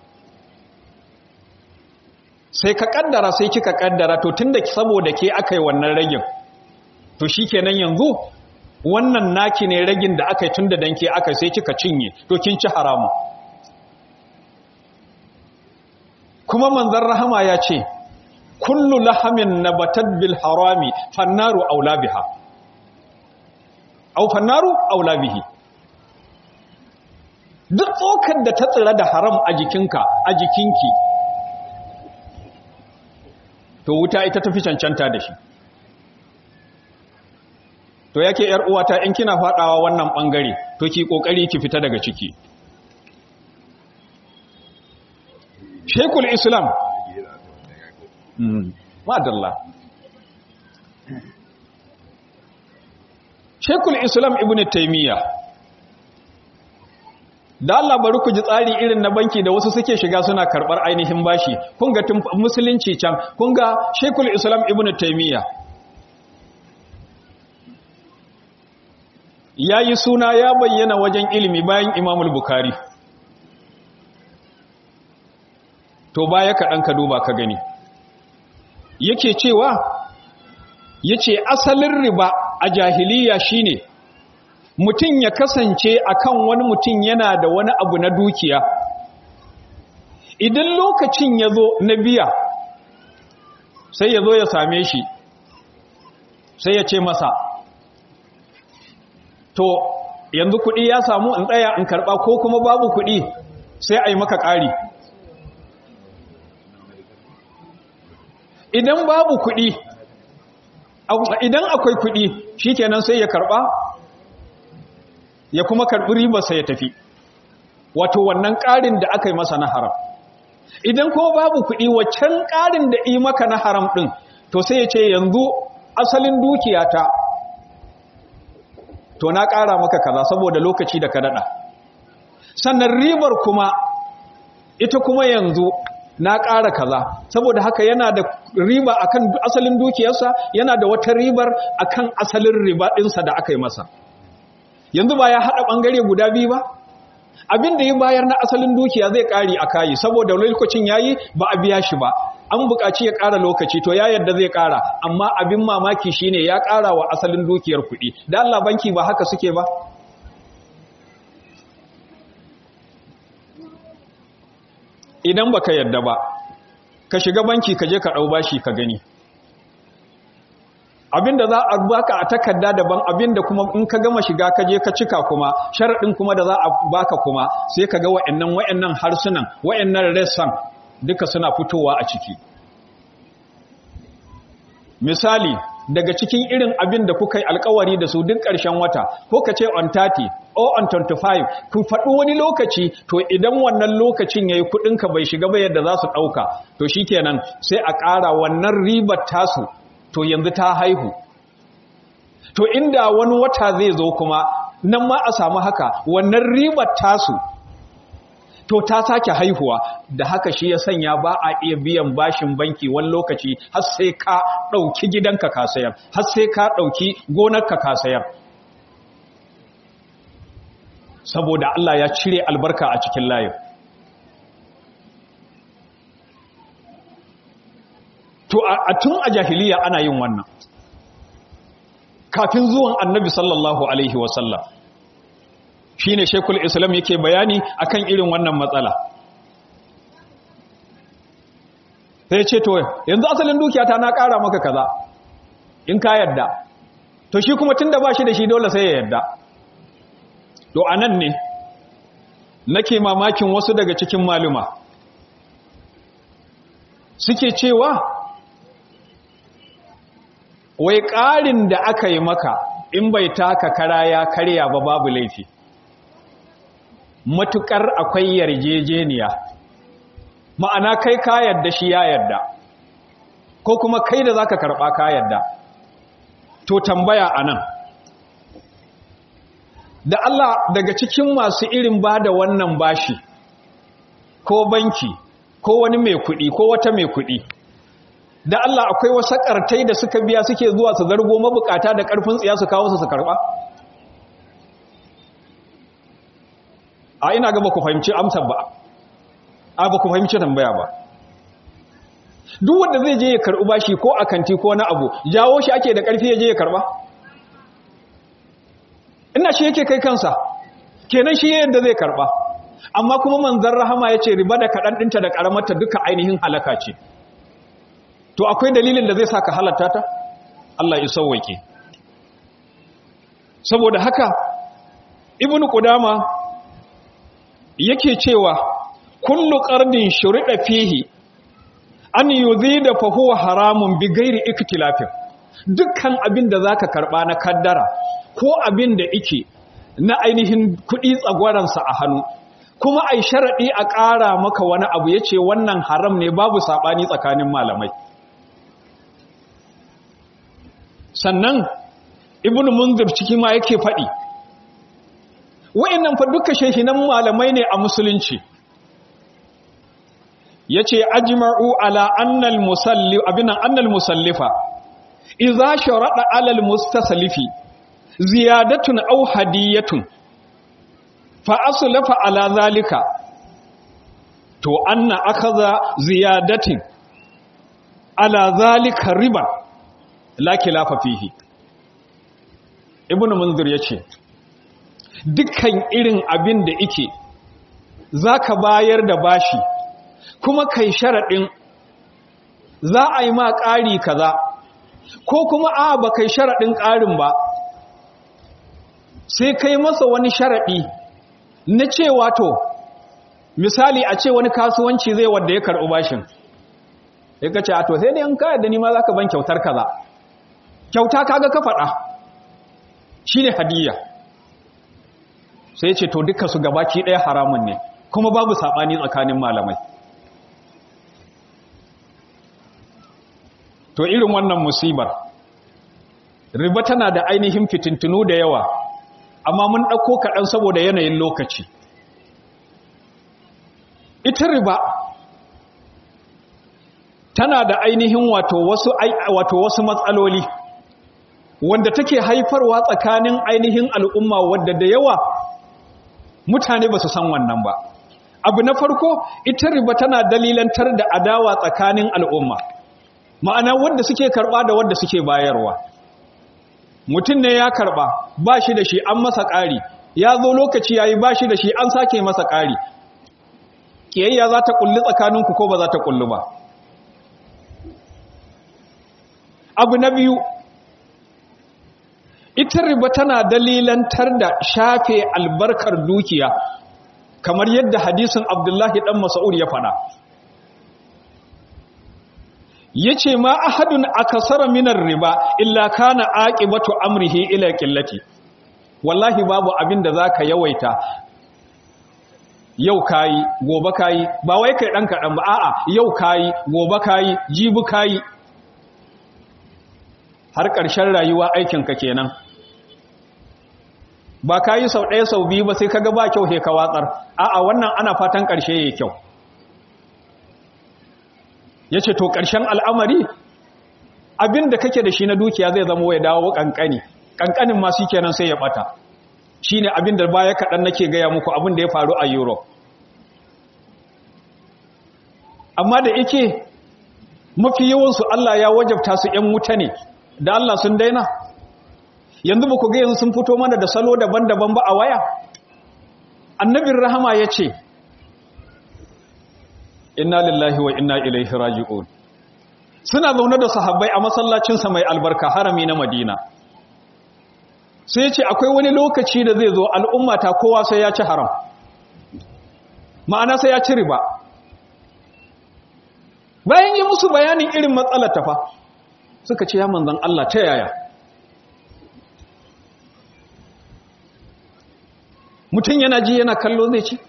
[SPEAKER 1] sai ka kaddara sai kika kaddara to tunda saboda ke aka yi wannan ragin to shikenan yanzu wannan naki ne ragin da aka yi tunda dan ke aka sai kika cinye to kin ci haramu kuma manzon rahama ya ce kullu lahamin nabatat bil harami fannaru aula biha au fannaru aula bihi duk tsokar da ta tsira da haram a jikinka a jikinki to wuta ita tafi cancanta da shi to yake yar uwata in kina fadawa wannan bangare to ki kokari ki fita daga ciki Sheikhul Islam madalla Sheikhul Islam Ibn Taymiyyah da Allah bari ku ji tsari irin na banki da wasu suke shiga suna karbar ainihin bashi kun ga tun musulunci can kun ga Sheikhul Islam Ibn Taymiyyah yayi suna ya bayyana wajen ilimi bayan Imam Bukhari to baya kaɗan ka duba ka gani yake cewa yace asalin riba a jahiliya shine mutum ya kasance akan wani mutum yana da wani abu na dukiya idan lokacin ya zo na biya sai ya zo ya same shi sai ya ce masa to yanzu kuɗi ya samu in tsaya in karɓa ko kuma babu kuɗi sai a yi maka ƙari idan babu kuɗi idan akwai kuɗi shikenan sai ya karɓa ya kuma karɓi ribarsa ya tafi wato wannan ƙarin da aka yi masa na haram idan kuma babu kuɗi waccan ƙarin da yi maka na haram ɗin to sai ya ce yanzu asalin dukiyata to na ƙara maka kaza saboda lokaci da ka daɗa sannan ribar kuma ita kuma yanzu na ƙara kaza saboda haka yana da riba akan asalin dukiyarsa yana da wata ribar akan asalin riba ɗinsa da aka yi masa yanzu ba ya haɗa ɓangare guda biyu ba abin da ya bayar na asalin dukiya zai ƙari a kayi saboda lokacin ya yi ba a biya shi ba an buƙaci ya ƙara lokaci to ya yadda zai ƙara amma abin mamaki shine ya ƙara wa asalin dukiyar kuɗi da Allah banki ba haka suke ba idan baka yadda ba ka shiga banki ka je ka ɗau bashi ka gani abinda za a baka a takarda daban abinda kuma in ka gama shiga ka je ka cika kuma sharaɗin kuma da za a baka kuma sai ka ga wa'annan wa'annan harsunan wa'annan ressan duka suna fitowa a ciki misali daga cikin irin abin da kuka yi alkawari da su duk ƙarshen wata ko ka ce on 30 or on 25 ku faɗi wani lokaci to idan wannan lokacin ya yi kuɗinka bai shiga ba yadda za su ɗauka to shi kenan sai a ƙara wannan ribar tasu to yanzu ta haihu to inda wani wata zai zo kuma nan ma a samu haka wannan ribar tasu to ta sake haihuwa da haka shi ya sanya ba a iya biyan bashin banki wani lokaci har sai ka ɗauki gidanka ka sayar har sai ka ɗauki gonarka ka sayar saboda Allah ya cire albarka a cikin layin a tun a jahiliya ana yin wannan kafin zuwan annabi sallallahu alaihi wasallam shi ne shekul islam yake bayani akan irin wannan matsala sai ce to yanzu asalin dukiyata na ƙara maka kaza in ka yadda to shi kuma tun da ba shi da shi dole sai ya yadda to a nan ne nake mamakin wasu daga cikin maluma suke cewa wai ƙarin da aka yi maka in bai taka kara ya karya ba babu laifi matuƙar akwai yarjejeniya ma'ana kai ka yarda shi ya yarda ko kuma kai da zaka karɓa ka yarda to tambaya a nan da Allah daga cikin masu irin ba da wannan bashi ko banki ko wani mai kuɗi ko wata mai kuɗi da Allah akwai wasu ƙartai da suka biya suke zuwa su zargo mabukata da ƙarfin tsiya su kawo su su karɓa a ina ga ba ku fahimci amsar ba a ba ku fahimci tambaya ba duk wanda zai je ya karɓi bashi ko a kanti ko na abu jawo shi ake da ƙarfi ya je ya karɓa ina shi yake kai kansa kenan shi yadda zai karɓa amma kuma manzan rahama ya ce riba da kaɗan ɗinta da ƙaramarta duka ainihin halaka ce to akwai dalilin da zai sa ka halatta ta Allah ya sauwake saboda haka ibnu qudama yake cewa kullu qardin shurida fihi an yuzida fa huwa haramun bi ghairi iktilafin dukkan abin da zaka karba na kaddara ko abin da yake na ainihin kudi tsagwaransa a hannu kuma ai sharadi a ƙara maka wani abu yace wannan haram ne babu sabani tsakanin malamai sannan ibnu munzir ciki ma yake faɗi wa'annan fa duka shehinan malamai ne a musulunci yace ajma'u ala annal musallif abinan annal musallifa idza sharada ala al mustaslifi ziyadatun aw hadiyatun fa aslafa ala zalika to anna akhadha ziyadatin ala zalika riba la khilafa fihi ibnu munzir yace dukkan irin abin da ike zaka bayar da bashi kuma kai sharaɗin za a yi ma ƙari kaza ko kuma a ba kai sharaɗin ƙarin ba sai kai masa wani sharaɗi na cewa to misali a ce wani kasuwanci zai wadda ya karɓi bashin ya kace a to sai da yan kayar da nima za ka ban kyautar kaza kyauta kaga ka faɗa shi ne hadiyya sai ce to duka su gabaki ɗaya haramun ne kuma babu saɓani tsakanin malamai to irin wannan musibar riba tana da ainihin fitintunu da yawa amma mun ɗauko kaɗan saboda yanayin lokaci ita riba tana da ainihin wato wasu wato wasu matsaloli wanda take haifarwa tsakanin ainihin al'umma wadda da yawa mutane ba su san wannan ba abu na farko ita riba tana dalilantar da adawa tsakanin al'umma ma'ana wanda suke karba da wanda suke bayarwa mutum ne ya karba ba shi da shi an masa ƙari ya zo lokaci ya yi ba shi da shi an sake masa ƙari ƙiyayya za ta ƙulli tsakaninku ko ba za ta ƙulli ba abu na biyu ita riba tana dalilantar da shafe albarkar dukiya kamar yadda hadisin abdullahi ɗan masa'ud ya faɗa ya ce ma ahadun akasara minar riba illa kana aqibatu amrihi ila qillati wallahi babu abin da zaka yawaita yau kayi gobe kayi ba wai kai dan kadan ba a'a yau kayi gobe kayi jibi kayi har ƙarshen rayuwa aikin ka kenan ba kayi sau ɗaya sau biyu ba sai kaga ba kyau he ka watsar a'a wannan ana fatan ƙarshe yayi kyau ya ce to ƙarshen al'amari abin da kake da shi na dukiya zai zama ya dawo ƙanƙani ƙanƙanin masu kenan sai ya ɓata shi ne abin da baya kaɗan nake gaya muku abin da ya faru a europe amma da ike mafi yawansu Allah ya wajabta su ‘yan wuta ne da Allah sun daina yanzu ba ku ga yanzu sun fito mana da salo daban-daban ba a waya annabin rahama ya ce inna lillahi wa inna ilaihi raji'un suna zaune da sahabbai a masallacinsa mai albarka harami na madina sai ya ce akwai wani lokaci da zai zo al'ummata kowa sai ya ci haram ma'ana sai ya ci riba bayan yi musu bayanin irin matsalar tafa suka ce ya manzan Allah ta yaya mutum yana ji yana kallo zai ci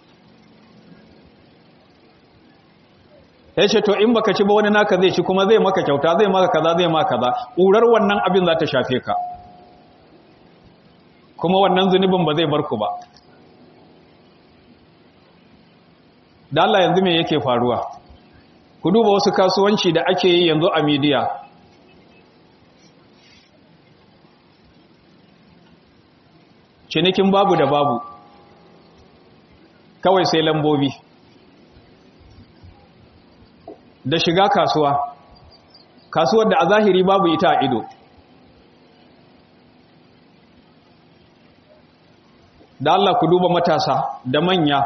[SPEAKER 1] ya ce to in baka ci ba wani naka zai ci kuma zai maka kyauta zai maka kaza zai maka kaza ƙurar wannan abin za ta shafe ka kuma wannan zunubin ba zai bar ku ba da Allah yanzu me yake faruwa ku duba wasu kasuwanci da ake yi yanzu a midiya cinikin babu da babu kawai sai lambobi da shiga kasuwa kasuwar da a zahiri babu ita a ido da Allah ku duba matasa da manya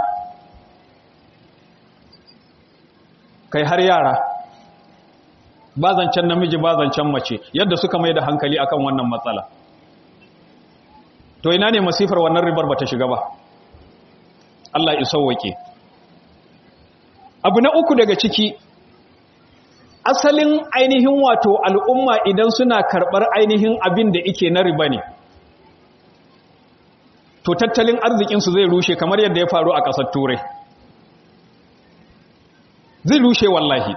[SPEAKER 1] kai har yara ba zancen namiji ba zancen mace yadda suka mai da hankali akan wannan matsala to ina ne masifar wannan ribar ba ta shiga ba Allah ya sauwake abu na uku daga ciki asalin ainihin wato al'umma idan suna karɓar ainihin abin da ike na riba ne to tattalin arzikinsu zai rushe kamar yadda ya faru a ƙasar turai zai rushe wallahi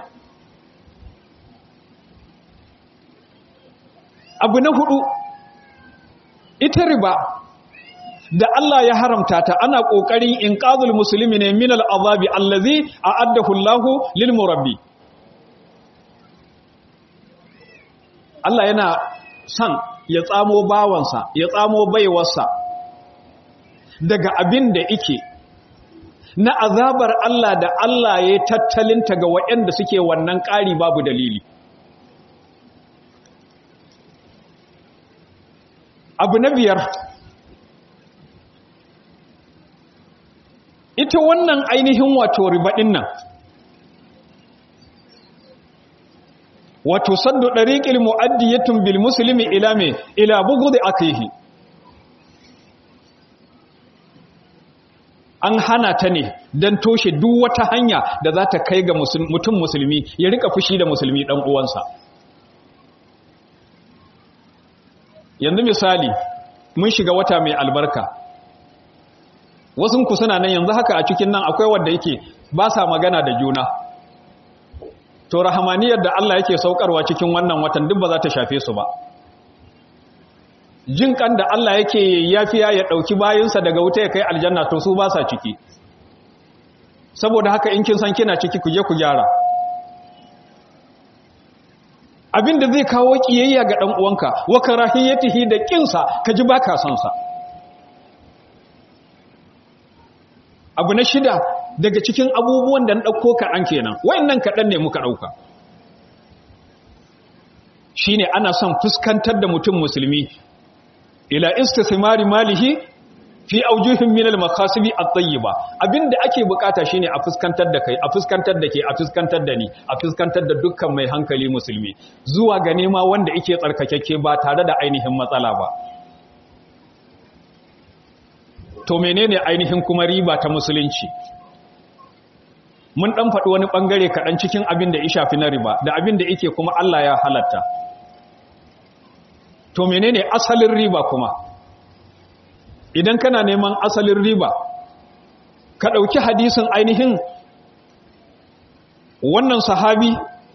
[SPEAKER 1] abu na hudu ita riba da Allah ya haramta ta ana ƙoƙarin inqazul musulmi ne minal azabi allazi a'addahu Allahu lil murabbi Allah yana son ya tsamo bawansa ya tsamo baiwarsa daga abin da ike na azabar Allah da Allah ya tattalinta ga waɗanda suke wannan ƙari babu dalili abu na biyar ita wannan ainihin wato ribaɗin nan wato saddu ɗariƙil mu'addiyatun bil musulmi ila me ila bugu da aka yi an hana ta ne don toshe duk wata hanya da za ta kai ga mutum musulmi ya rika fushi da musulmi ɗan uwansa yanzu misali mun shiga wata mai albarka wasu suna nan yanzu haka a cikin nan akwai wanda yake ba sa magana da juna to rahamaniyar da Allah yake saukarwa cikin wannan watan duk ba za ta shafe su ba jin kan da Allah yake yafiya ya dauki bayinsa daga wuta ya kai aljanna to su ba sa ciki saboda haka in kin san kina ciki ku je ku gyara abin da zai kawo kiyayya ga dan uwanka wa karahiyatihi da kinsa ka ji baka son sa abu na shida daga cikin abubuwan da na ɗauko kaɗan kenan wayannan kaɗan ne muka ɗauka shi ne ana son fuskantar da mutum musulmi ila istismari malihi fi aujuhin minal makasibi at-tayyiba abinda ake bukata shine a fuskantar da kai a fuskantar da ke a fuskantar da ni a fuskantar da dukkan mai hankali musulmi zuwa ga nema wanda yake tsarkakekke ba tare da ainihin matsala ba to menene ainihin kuma riba ta musulunci mun dan faɗi wani ɓangare kaɗan cikin abin da ya shafi na riba da abin da yake kuma Allah ya halatta to menene asalin riba kuma idan kana neman asalin riba ka ɗauki hadisin ainihin wannan sahabi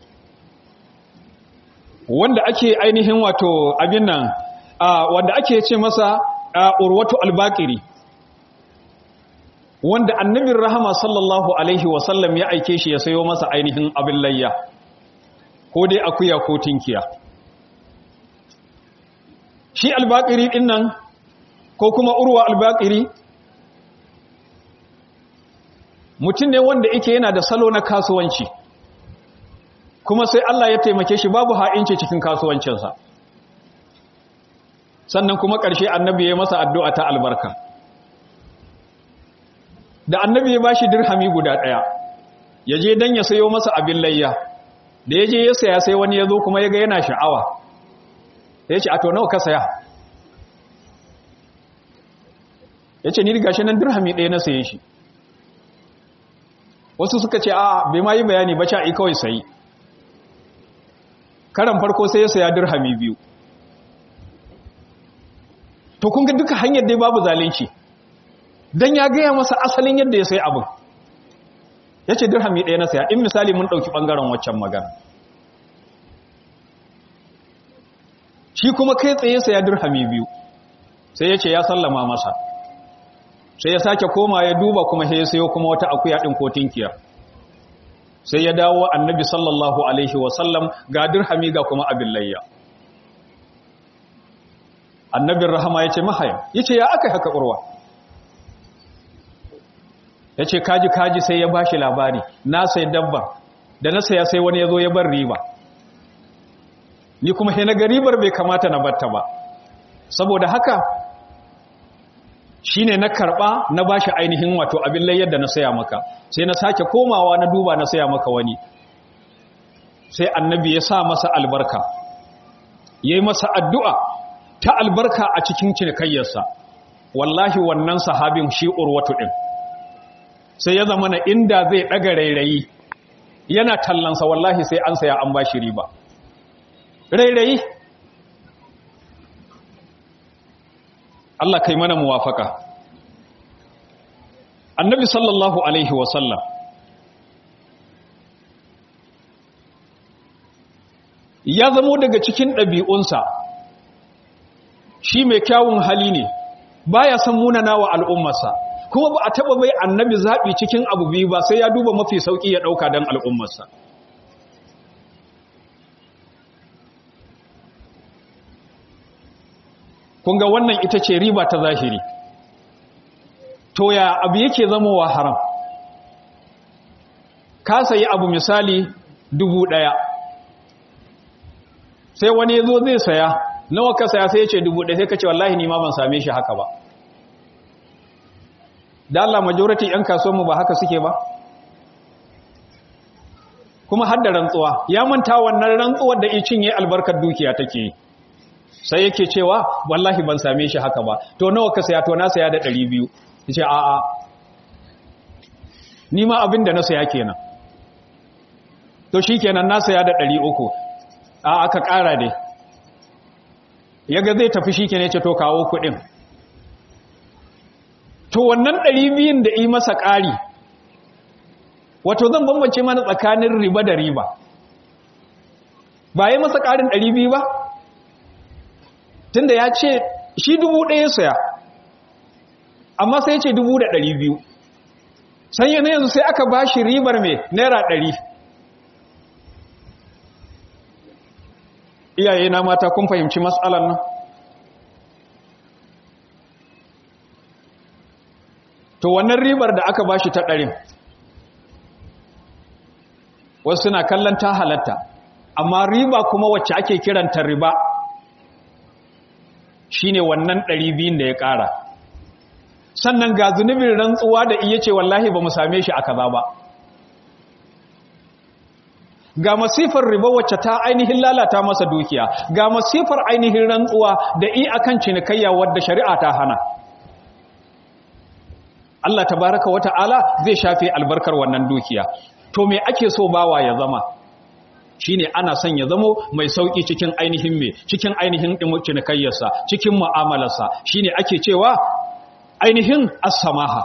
[SPEAKER 1] wanda ake ainihin wato abin nan wanda ake ce masa urwatu albakiri wanda annabin rahama sallallahu alaihi wasallam ya aike shi ya sayo masa ainihin abin layya ko dai akuya ko tinkiya shi albakiri din nan ko kuma urwa albakiri mutum ne wanda yake yana da salo na kasuwanci kuma sai Allah ya taimake shi babu ha'inci cikin kasuwancinsa sannan kuma ƙarshe annabi ya masa addu'a ta albarka da annabi ya bashi dirhami guda ɗaya ya je don ya sayo masa abin layya da ya je ya saya sai wani ya zo kuma ya ga yana sha'awa ya ce a to nawa ka saya ya ce ni riga shi nan dirhami ɗaya na saye shi wasu suka ce a bai ma yi bayani ba ca'i kawai sayi karan farko sai ya saya dirhami biyu to kun ga duka hanyar dai babu zalunci dan ya gaya masa asalin yadda ya sai abin ya ce dirhami ɗaya na saya in misali mun ɗauki ɓangaren waccan magana shi kuma kai tsaye saya dirhami biyu sai ya ce ya sallama masa sai ya sake koma ya duba kuma sai ya sayo kuma wata akuya ɗin ko tinkiya sai ya dawo annabi sallallahu alaihi wasallam ga dirhami ga kuma abin layya annabin rahama ya ce mahaya ya ce ya aka haka urwa ya ce kaji kaji sai ya ba shi labari na sai dabbar da na saya sai wani ya zo ya bar riba ni kuma sai na ga ribar bai kamata na batta ba saboda haka shine na karba na bashi ainihin wato abin layyar da na saya maka sai na sake komawa na duba na saya maka wani sai annabi ya sa masa albarka yayi masa addu'a ta albarka a cikin cinikayyarsa wallahi wannan sahabin shi urwatu din sai ya zama na inda zai daga rairayi yana tallansa wallahi sai an saya an bashi riba rairayi Allah kai mana muwafaka annabi sallallahu alaihi wasallam ya zamo daga cikin ɗabi'unsa shi mai kyawun hali ne baya san munana wa al'ummarsa kuma ba a taɓa bai annabi zaɓi cikin abu biyu ba sai ya duba mafi sauƙi ya ɗauka don al'ummarsa kunga wannan ita ce riba ta zahiri to ya abu yake zamowa haram ka sayi abu misali dubu ɗaya sai wani ya zo zai saya nawa ka saya sai ya ce dubu ɗaya sai ka ce wallahi ni ma ban same shi haka ba da Allah majority 'yan kasuwanmu ba haka suke ba kuma har da rantsuwa ya manta wannan rantsuwar da icin ya albarkar dukiya take yi sai yake cewa wallahi ban same shi haka ba to nawa ka saya to na saya da 200 yace a a ni ma abin da na saya kenan to shikenan na saya da 300 a aka ƙara dai yaga zai tafi shikenan yace to kawo kuɗin to wannan 200 da yi masa ƙari wato zan bambance mana tsakanin riba da riba ba yi masa ƙarin 200 ba tunda ya ce shi dubu ɗaya saya amma sai ce dubu da ɗari biyu sanya na yanzu sai aka ba shi ribar mai naira ɗari iyaye na mata kun fahimci matsalar nan to wannan ribar da aka ba shi ta ɗarin wasu suna kallon ta halatta amma riba kuma wacce ake kiranta riba shine wannan ɗari biyun da ya ƙara sannan ga zunubin rantsuwa da iya ce wallahi ba mu same shi a kaza ba ga masifar riba wacce ta ainihin lalata masa dukiya ga masifar ainihin rantsuwa da i akan cinikayya wadda shari'a ta hana Allah tabaraka wata'ala zai shafe albarkar wannan dukiya to me ake so bawa ya zama shine ana son ya zamo mai sauki cikin ainihin me cikin ainihin cinikayyarsa cikin mu'amalarsa shine ake cewa ainihin as-samaha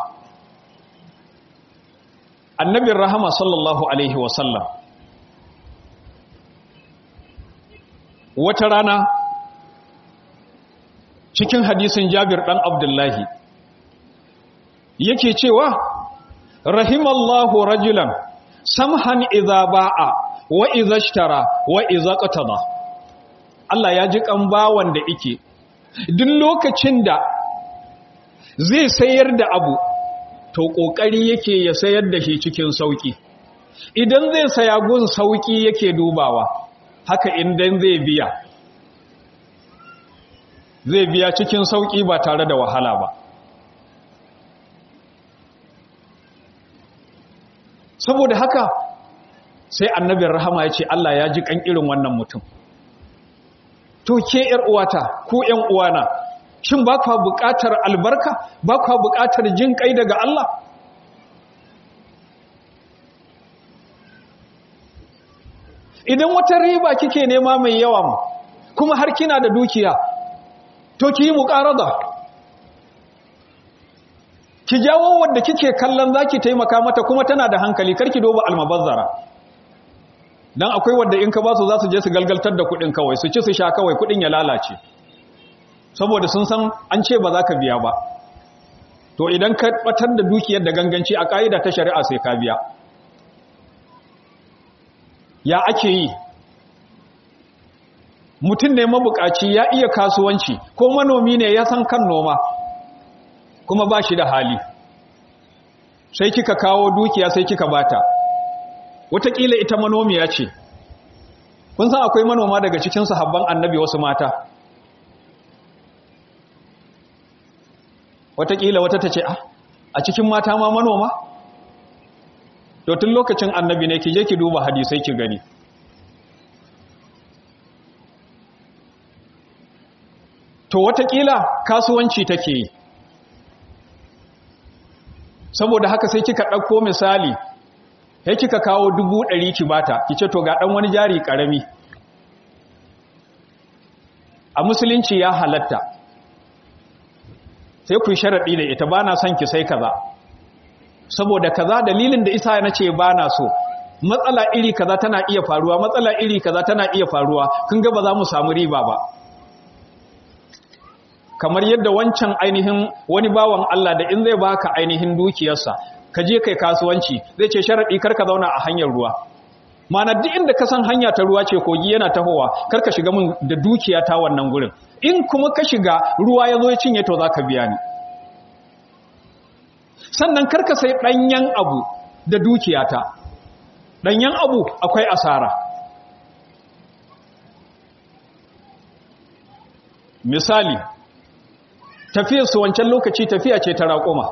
[SPEAKER 1] annabin rahama sallallahu alaihi wasallam wata rana cikin hadisin jabir dan abdullahi yake cewa rahimallahu rajulan samhan idza ba'a wa idza ishtara wa idza qatada Allah ya ji kan bawan da yake duk lokacin da zai sayar da abu to kokari yake ya sayar da shi cikin sauki idan zai saya gun sauki yake dubawa haka idan zai biya zai biya cikin sauki ba tare da wahala ba saboda haka sai annabin rahama ya ce Allah ya ji kan irin wannan mutum to ke ‘yar uwata ko ‘yan uwana shin ba kwa buƙatar albarka ba kwa buƙatar jin kai daga Allah idan wata riba kike nema mai yawa kuma har kina da dukiya to ki yi muƙarada ki jawo wadda kike kallon zaki taimaka mata kuma tana da hankali karki doba almabazzara dan akwai wadda in ka ba su za su je su galgaltar da kuɗin kawai su ci su sha kawai kuɗin ya lalace saboda sun san an ce ba za ka biya ba to idan ka batar da dukiyar da ganganci a ka'ida ta shari'a sai ka biya ya ake yi mutum ne mabukaci ya iya kasuwanci ko manomi ne ya san kan noma kuma ba shi da hali sai kika kawo dukiya sai kika bata wataƙila ita manomiya ce kun san akwai manoma daga cikin sahabban annabi wasu mata wataƙila wata ta ce a cikin mata ma manoma to tun lokacin annabi ne ki je ki duba hadisai ki gani to wataƙila kasuwanci take yi saboda haka sai kika ɗauko misali sai kika kawo dubu ɗari ki bata ki ce to ga ɗan wani jari ƙarami a musulunci ya halatta sai ku sharaɗi da ita ba na son ki sai kaza saboda kaza dalilin da isa na ce ba na so matsala iri kaza tana iya faruwa matsala iri kaza tana iya faruwa kun ga ba za mu samu riba ba kamar yadda wancan ainihin wani bawan Allah da in zai baka ainihin dukiyarsa ka je kai kasuwanci zai ce sharadi karka zauna a hanyar ruwa mana duk inda ka san hanya ta ruwa ce kogi yana tahowa karka shiga mun da dukiya ta wannan gurin in kuma ka shiga ruwa ya zo ya cinye to zaka biya ni sannan karka sai danyen abu da dukiyata danyen abu akwai asara misali tafiyar su wancan lokaci tafiya ce ta raƙuma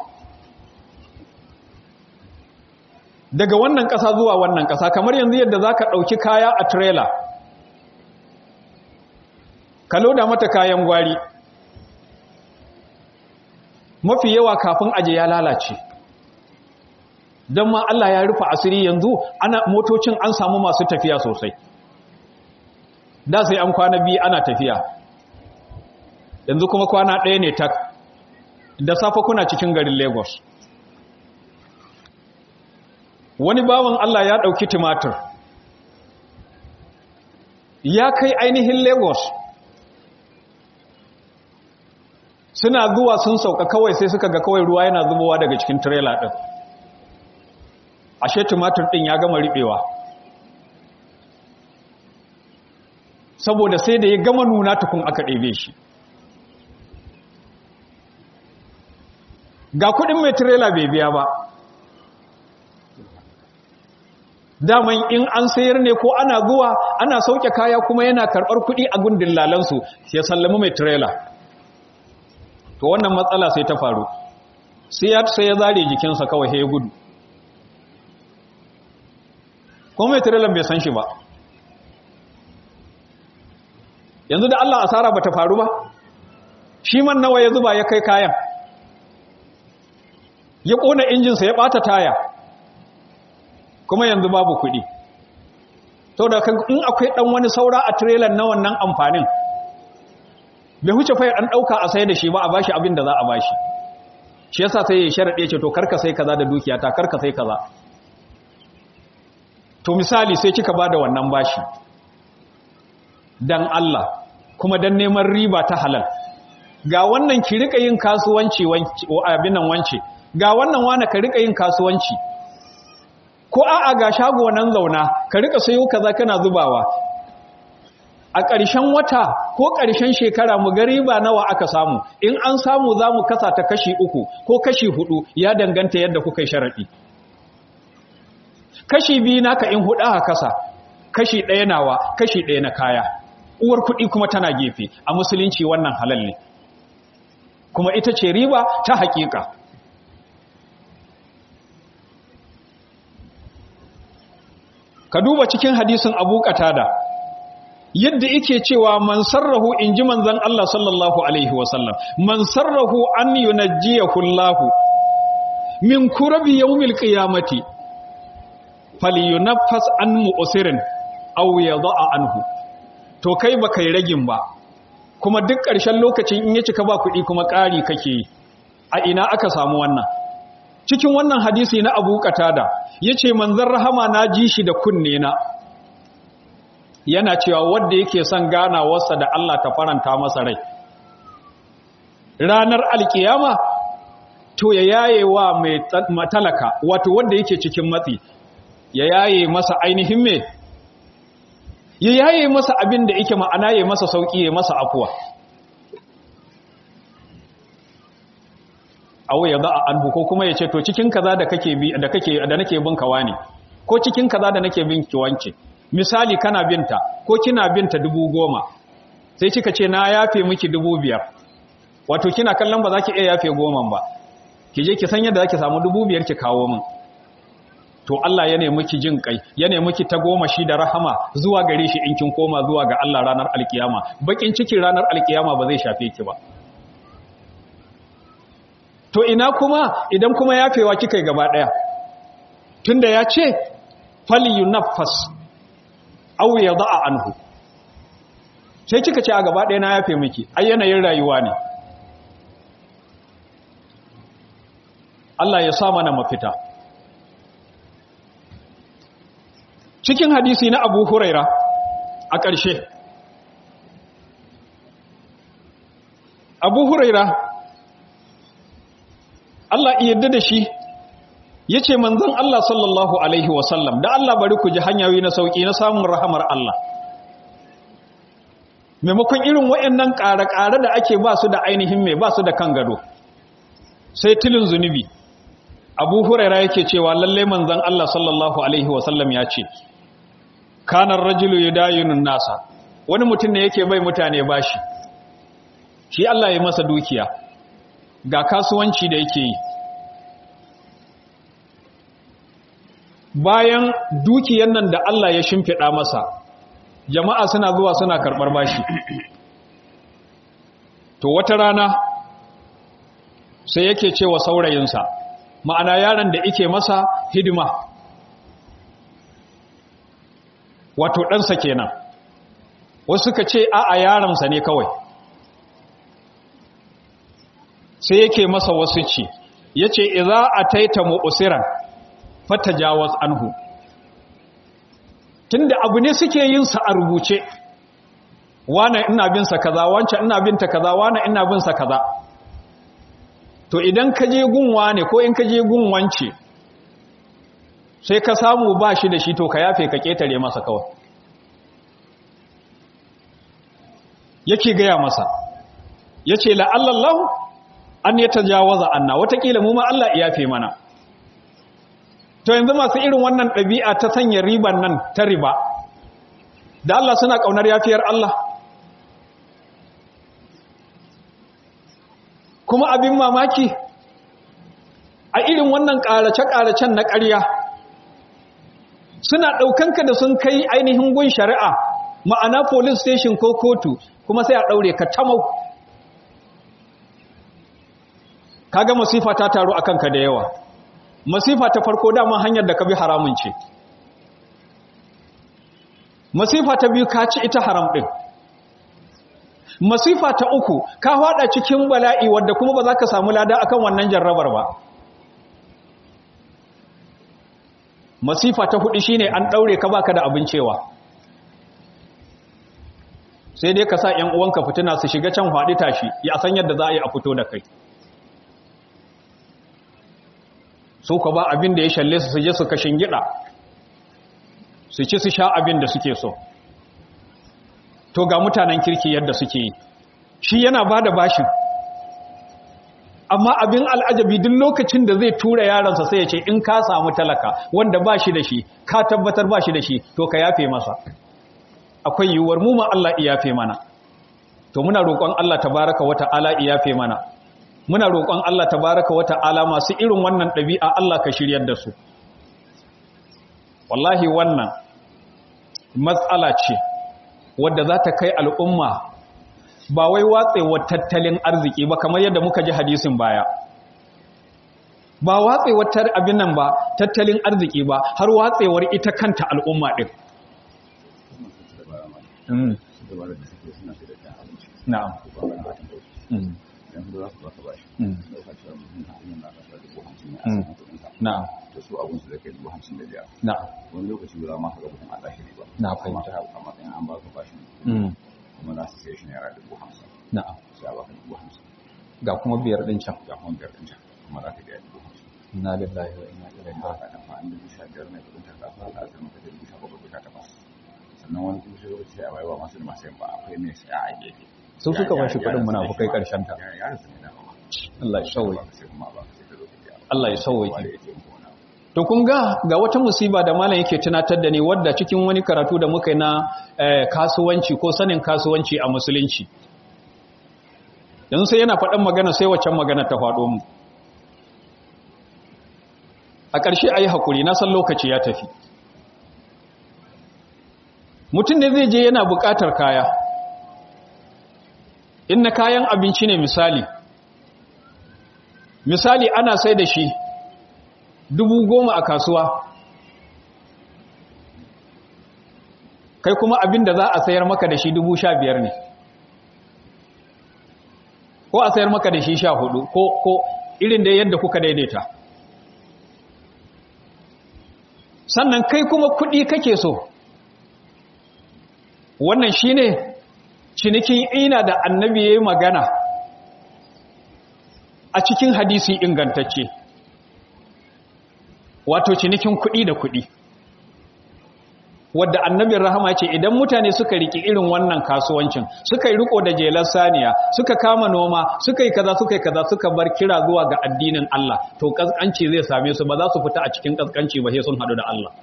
[SPEAKER 1] daga wannan ƙasa zuwa wannan ƙasa kamar yanzu yadda za ka ɗauki kaya a trailer ka loda mata kayan gwari mafi yawa kafin aje ya lalace don ma Allah ya rufe asiri yanzu ana motocin an samu masu tafiya sosai da sai an kwana biyu ana tafiya yanzu kuma kwana ɗaya ne tak da safe kuna cikin garin lagos wani bawan allah ya ɗauki tumatir ya kai ainihin lagos suna zuwa sun sauka kawai sai suka ga kawai ruwa yana zubowa daga cikin trailer ɗin ashe tumatir ɗin ya gama riɓewa saboda sai da ya gama nuna tukun aka ɗebe shi ga kudin mai tirela bai biya ba daman in an sayar ne ko ana zuwa ana sauke kaya kuma yana karɓar kudi a gundin lalansu ya sallami mai tirela to wannan matsala sai ta faru sai ya sai ya zare jikinsa kawai ya gudu kuma mai tirelan bai san shi ba yanzu da Allah asara bata faru ba shi man nawa ya zuba ya kai kayan ya ƙona injinsa ya ɓata taya kuma yanzu babu kuɗi to da in akwai ɗan wani saura a tirelan na wannan amfanin bai huce fayar an ɗauka a sai da shi ba a bashi abin da za a bashi shi yasa sai ya sharaɗe ce to karka sai kaza da dukiya ta karka sai kaza to misali sai kika ba da wannan bashi dan Allah kuma dan neman riba ta halal ga wannan ki rika yin kasuwanci abin nan wance ga wannan wane ka rika yin kasuwanci ko a'a ga shago nan zauna ka rika sayo kaza kana zubawa a ƙarshen wata ko ƙarshen shekara mu ga riba nawa aka samu in an samu za mu kasa ta kashi uku ko kashi hudu ya danganta yadda kuka yi sharaɗi kashi biyu naka in huɗu a kasa kashi ɗaya nawa kashi ɗaya na kaya uwar kuɗi kuma tana gefe a musulunci wannan halal ne kuma ita ce riba ta haƙiƙa ka duba cikin hadisin abu da yadda yake cewa man sarrahu in ji manzan Allah sallallahu Alaihi wasallam man sarrahu an yunajjiyahu Allah min kurabi yawmil qiyamati falyunaffas an mu'sirin aw yada'a anhu to kai baka yi ragin ba kuma duk ƙarshen lokacin in ya cika ba kuɗi kuma ƙari kake yi a ina aka samu wannan cikin wannan hadisi na Abu Qatada yace manzon rahama na ji shi da kunne na yana cewa wanda yake son ganawarsa da Allah ta faranta masa rai ranar alkiyama to ya yaye wa mai matalaka wato wanda yake cikin matsi ya yaye masa ainihin me ya yaye masa abin da yake ma'ana ya masa sauki ya masa afuwa awo ya za'a anhu ko kuma ya ce to cikin kaza da kake bi da kake da nake bin kawa ne ko cikin kaza da nake bin ki wance misali kana binta ko kina binta dubu goma sai kika ce na yafe miki dubu biyar wato kina kallon ba za ki iya yafe goman ba ki je ki san yadda za ki samu dubu biyar ki kawo min to Allah ya nemi ki jin kai ya nemi ki ta goma shi da rahama zuwa gare shi in kin koma zuwa ga Allah ranar alkiyama bakin cikin ranar alkiyama ba zai shafe ki ba to ina kuma idan kuma yafewa kika yi gaba daya tunda ya ce falyunaffas aw yada'a anhu sai kika ce a gaba daya na yafe miki ai yanayin rayuwa ne Allah ya sa mana mafita cikin hadisi na Abu Huraira a ƙarshe Abu Huraira Allah yadda da shi ya ce manzan Allah sallallahu Alaihi wasallam da Allah bari ku ji hanyoyi na sauƙi na samun rahamar Allah maimakon irin waɗannan ƙare-ƙare da ake ba su da ainihin mai ba su da kan gado sai tilin zunubi abu huraira yake cewa lalle manzan Allah sallallahu Alaihi wasallam ya ce kanar rajulu ya dayunun nasa wani mutum ne yake bai mutane bashi shi Allah ya masa dukiya ga kasuwanci da yake yi bayan dukiyan nan da Allah ya shimfiɗa masa jama'a suna zuwa suna karɓar bashi to wata rana sai yake cewa saurayinsa ma'ana yaron da yake masa hidima wato ɗansa kenan wasu suka ce a'a yaronsa ne kawai sai yake masa wasu ce ya ce iza a taita mu'usiran fata jawas anhu tunda abu ne suke yin sa a rubuce wane ina bin sa kaza wancan ina bin ta kaza wane ina bin sa kaza to idan ka je gun wane ko in ka je gun wance sai ka samu ba shi da shi to ka yafe ka ketare masa kawai yake gaya masa yace la'allallahu an ya tajawaza anna watakila mu ma Allah ya yafe mana to yanzu masu irin wannan ɗabi'a ta sanya riban nan ta riba da Allah suna ƙaunar yafiyar Allah kuma abin mamaki a irin wannan ƙarace-ƙaracen na ƙarya suna ɗaukanka da sun kai ainihin gun shari'a ma'ana police station ko kotu kuma sai a ɗaure ka tamau kaga masifa ta taru akan ka da yawa masifa ta farko dama hanyar da ka bi haramun ce masifa ta biyu ka ci ita haram din masifa ta uku ka hada cikin bala'i wadda kuma ba za ka samu lada akan wannan jarrabar ba masifa ta hudu shine an daure ka baka da abin cewa sai dai ka sa ƴan uwanka fitina su shiga can faɗi tashi ya san yadda za a yi a fito da kai su ka ba abin da ya shalle su je su kashin gida su ci su sha abin da suke so to ga mutanen kirki yadda suke yi shi yana ba da bashin amma abin al'ajabi duk lokacin da zai tura yaransa sai ya ce in ka samu talaka wanda ba shi da shi ka tabbatar ba shi da shi to ka yafe masa akwai yiwuwar mu ma Allah iyafe mana to muna roƙon Allah tabaraka wa ta'ala iyafe mana muna roƙon Allah tabaraka wa ta'ala masu irin wannan ɗabi'a Allah ka shiryar da su wallahi wannan matsala ce wadda za ta kai al'umma ba wai watsewar tattalin arziki ba kamar yadda muka ji hadisin baya ba watsewar abin nan ba tattalin arziki ba har watsewar ita kanta al'umma ɗin na'am na'am
[SPEAKER 2] da su abun su da kai dubu hamsin da biyar
[SPEAKER 1] na'am
[SPEAKER 2] wani lokaci ba za ma ka ga mutum a tashi ba
[SPEAKER 1] Na fahimta.
[SPEAKER 2] a matsayin an ba ka bashin
[SPEAKER 1] Mm.
[SPEAKER 2] kuma za su sai shi naira dubu hamsin
[SPEAKER 1] na'am
[SPEAKER 2] sai a baka dubu hamsin
[SPEAKER 1] ga kuma biyar ɗin can
[SPEAKER 2] ga kuma biyar ɗin can kuma za ka biya dubu hamsin
[SPEAKER 1] inna lillahi wa inna ilaihi
[SPEAKER 2] ba
[SPEAKER 1] raji'un
[SPEAKER 2] ka tafa an dubu sha biyar ne kudin ta kafa a asirin ka da dubu sha bakwai ko sha takwas sannan wani kuma shi lokaci sai a baiwa masu da masu yin ba akwai mai sai a gefe
[SPEAKER 1] Su suka bashi kuɗin munafukai ƙarshen ta.
[SPEAKER 2] ya ya rasu ne da ma
[SPEAKER 1] Allah ya sauke
[SPEAKER 2] ba ka sai kuma ba ka sai ka zo ka biya ba
[SPEAKER 1] Allah ya sauke
[SPEAKER 2] wanda ya ce muku wani abu
[SPEAKER 1] To kun ga ga wata musiba da malam yake tunatar da ni wadda cikin wani karatu da muka yi na eh, kasuwanci ko sanin kasuwanci a musulunci. Yanzu sai yana faɗan magana sai waccan magana ta faɗo mu. A ƙarshe a yi haƙuri, na san lokaci ya tafi. Mutum ne zai je yana buƙatar kaya. In na kayan abinci ne misali. Misali ana sai da shi dubu goma a kasuwa kai kuma abin da za a sayar maka da shi dubu sha biyar ne ko a sayar maka da shi sha hudu ko, ko irin da yadda kuka daidaita sannan kai kuma kudi kake so wannan shine cinikin ina da annabi ya yi magana a cikin hadisi ingantacce wato cinikin kuɗi da kuɗi wadda annabin rahama ce idan mutane suka riki irin wannan kasuwancin suka yi riko da jelar saniya suka kama noma suka yi kaza suka yi kaza suka bar kira zuwa ga addinin Allah to kaskanci zai same su ba za su fita a cikin kaskanci ba sai sun hadu da Allah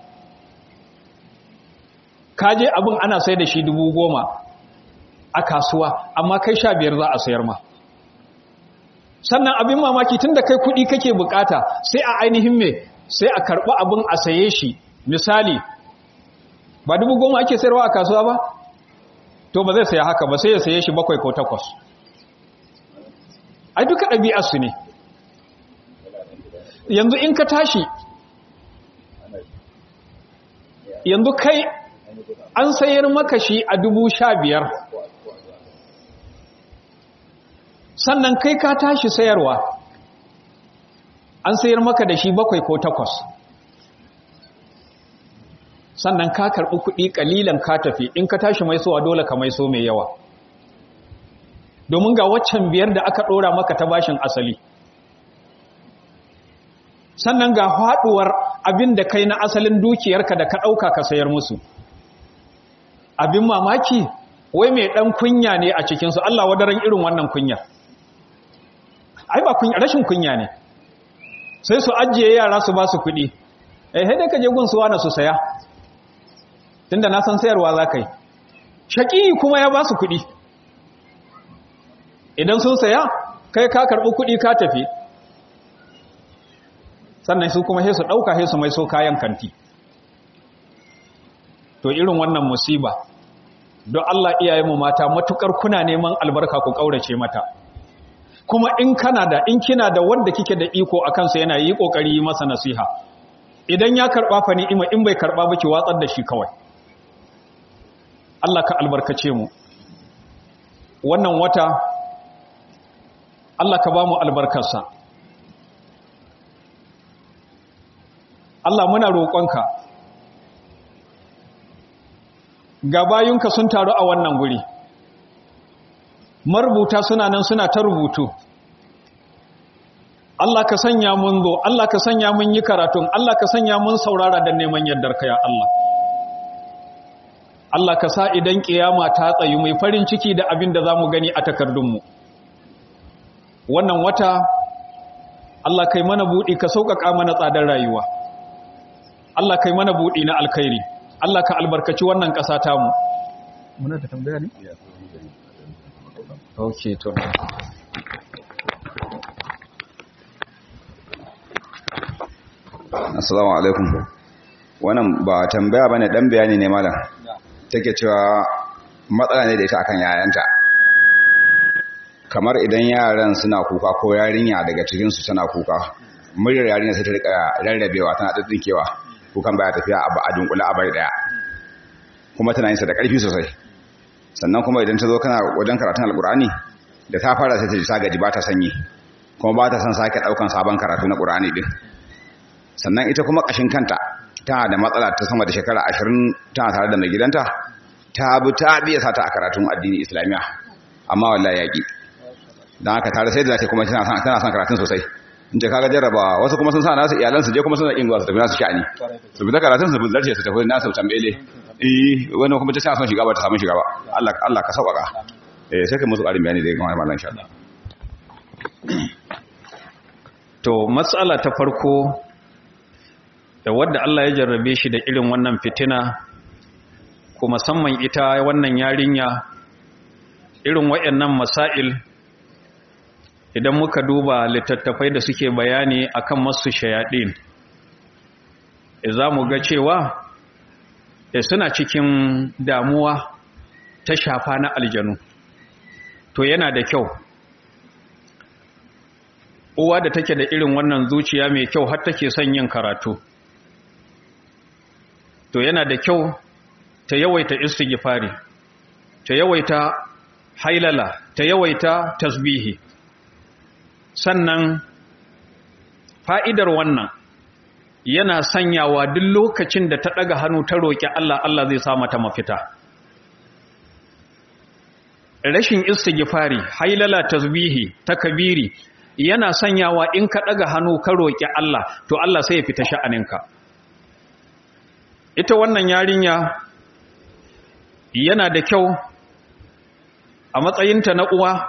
[SPEAKER 1] kaje abin ana sai da shi dubu goma a kasuwa amma kai sha biyar za a sayar ma sannan abin mamaki tun da kai kuɗi kake bukata sai a ainihin me sai a karɓi abin a saye shi misali ba dubu goma ake sayarwa a kasuwa ba to ba zai saya haka ba sai ya saye shi bakwai ko takwas ai duka ɗabi'arsu ne yanzu in ka tashi yanzu kai an sayar maka shi a dubu sha biyar sannan kai ka tashi sayarwa an sayar maka da shi bakwai ko takwas sannan ka karɓi kuɗi ƙalilan ka tafi in ka tashi mai sowa dole ka mai so mai yawa domin ga waccan biyar da aka ɗora maka ta bashin asali sannan ga haɗuwar abin da kai na asalin dukiyarka da ka ɗauka ka sayar musu abin mamaki wai mai ɗan kunya ne a cikinsu Allah wadaran irin wannan kunyar ai ba kunya rashin kunya ne sai su ajiye yara su ba su kuɗi eh sai ka je gun su wani su saya tunda na san sayarwa za ka yi shaƙi kuma ya ba su kuɗi idan sun saya kai ka karɓi kuɗi ka tafi sannan su kuma sai su ɗauka sai su mai so kayan kanti to irin wannan musiba don Allah iyayenmu mata matukar kuna neman albarka ku ƙaurace mata kuma in kana da in kina da wanda kike da iko a kansa yana yi kokari yi masa nasiha idan ya karba fa ni'ima in bai karba ba ki watsar da shi kawai Allah ka albarkace mu wannan wata Allah ka ba mu albarkarsa Allah muna roƙonka ga bayunka sun taru a wannan guri marubuta suna nan suna ta rubutu Allah ka sanya mun zo Allah ka sanya mun yi karatun Allah ka sanya mun saurara da neman yardarka ya Allah Allah ka sa idan kiyama ta tsayu mai farin ciki da abin da zamu gani a takardunmu wannan wata Allah kai mana buɗi ka sauƙaƙa mana tsadar rayuwa Allah kai mana buɗi na alkhairi Allah ka albarkaci wannan ƙasa tamu muna da tambaya ne okay to
[SPEAKER 2] assalamu alaikum wannan ba tambaya bane dan bayani ne malam take cewa matsala ne da ita akan yayanta kamar idan yaran suna kuka ko yarinya daga cikin su tana kuka muryar yarinya sai ta rika rarrabewa tana tsinkewa kukan baya tafiya a ba a dunkula a bai daya kuma tana yin sa da karfi sosai sannan kuma idan ta zo kana wajen karatun alkur'ani da ta fara sai ta ji ta gaji ba ta sanyi kuma ba ta son sake daukan sabon karatu na qur'ani din sannan ita kuma ƙashin kanta tana da matsala ta sama da shekara ashirin tana tare da mai gidanta ta bi ta biya sata a karatun addini islamiya amma wallahi yaƙi don haka tare sai da zake kuma tana son karatun sosai in ce kaga jarraba wasu kuma sun sa nasu iyalan su je kuma suna inguwa su tafi nasu sha'ani su bi da karatun su bi zarce su tafi nasu tambele eh wani kuma ta son shiga ba ta samu shiga ba Allah Allah ka sauƙaƙa eh sai kai musu ƙarin bayani da ya kamar mallan insha Allah
[SPEAKER 1] to matsala ta farko da wadda Allah ya jarrabe shi da irin wannan fitina ko musamman ita wannan yarinya irin waɗannan masail idan muka duba littattafai da suke bayani akan masu shayaɗin za mu ga cewa da suna cikin damuwa ta shafa na aljanu to yana da kyau uwa da take da irin wannan zuciya mai kyau har take son yin karatu to yana da kyau ta yawaita istighfari ta yawaita hailala ta yawaita tasbihi sannan fa'idar wannan yana sanyawa duk lokacin da ta ɗaga hannu ta roƙi Allah Allah zai sa mata mafita rashin istighfari hailala tasbihi takbiri yana sanyawa in ka ɗaga hannu ka roƙi Allah to Allah sai ya fita sha'aninka ita wannan yarinya yana da kyau a matsayinta na uwa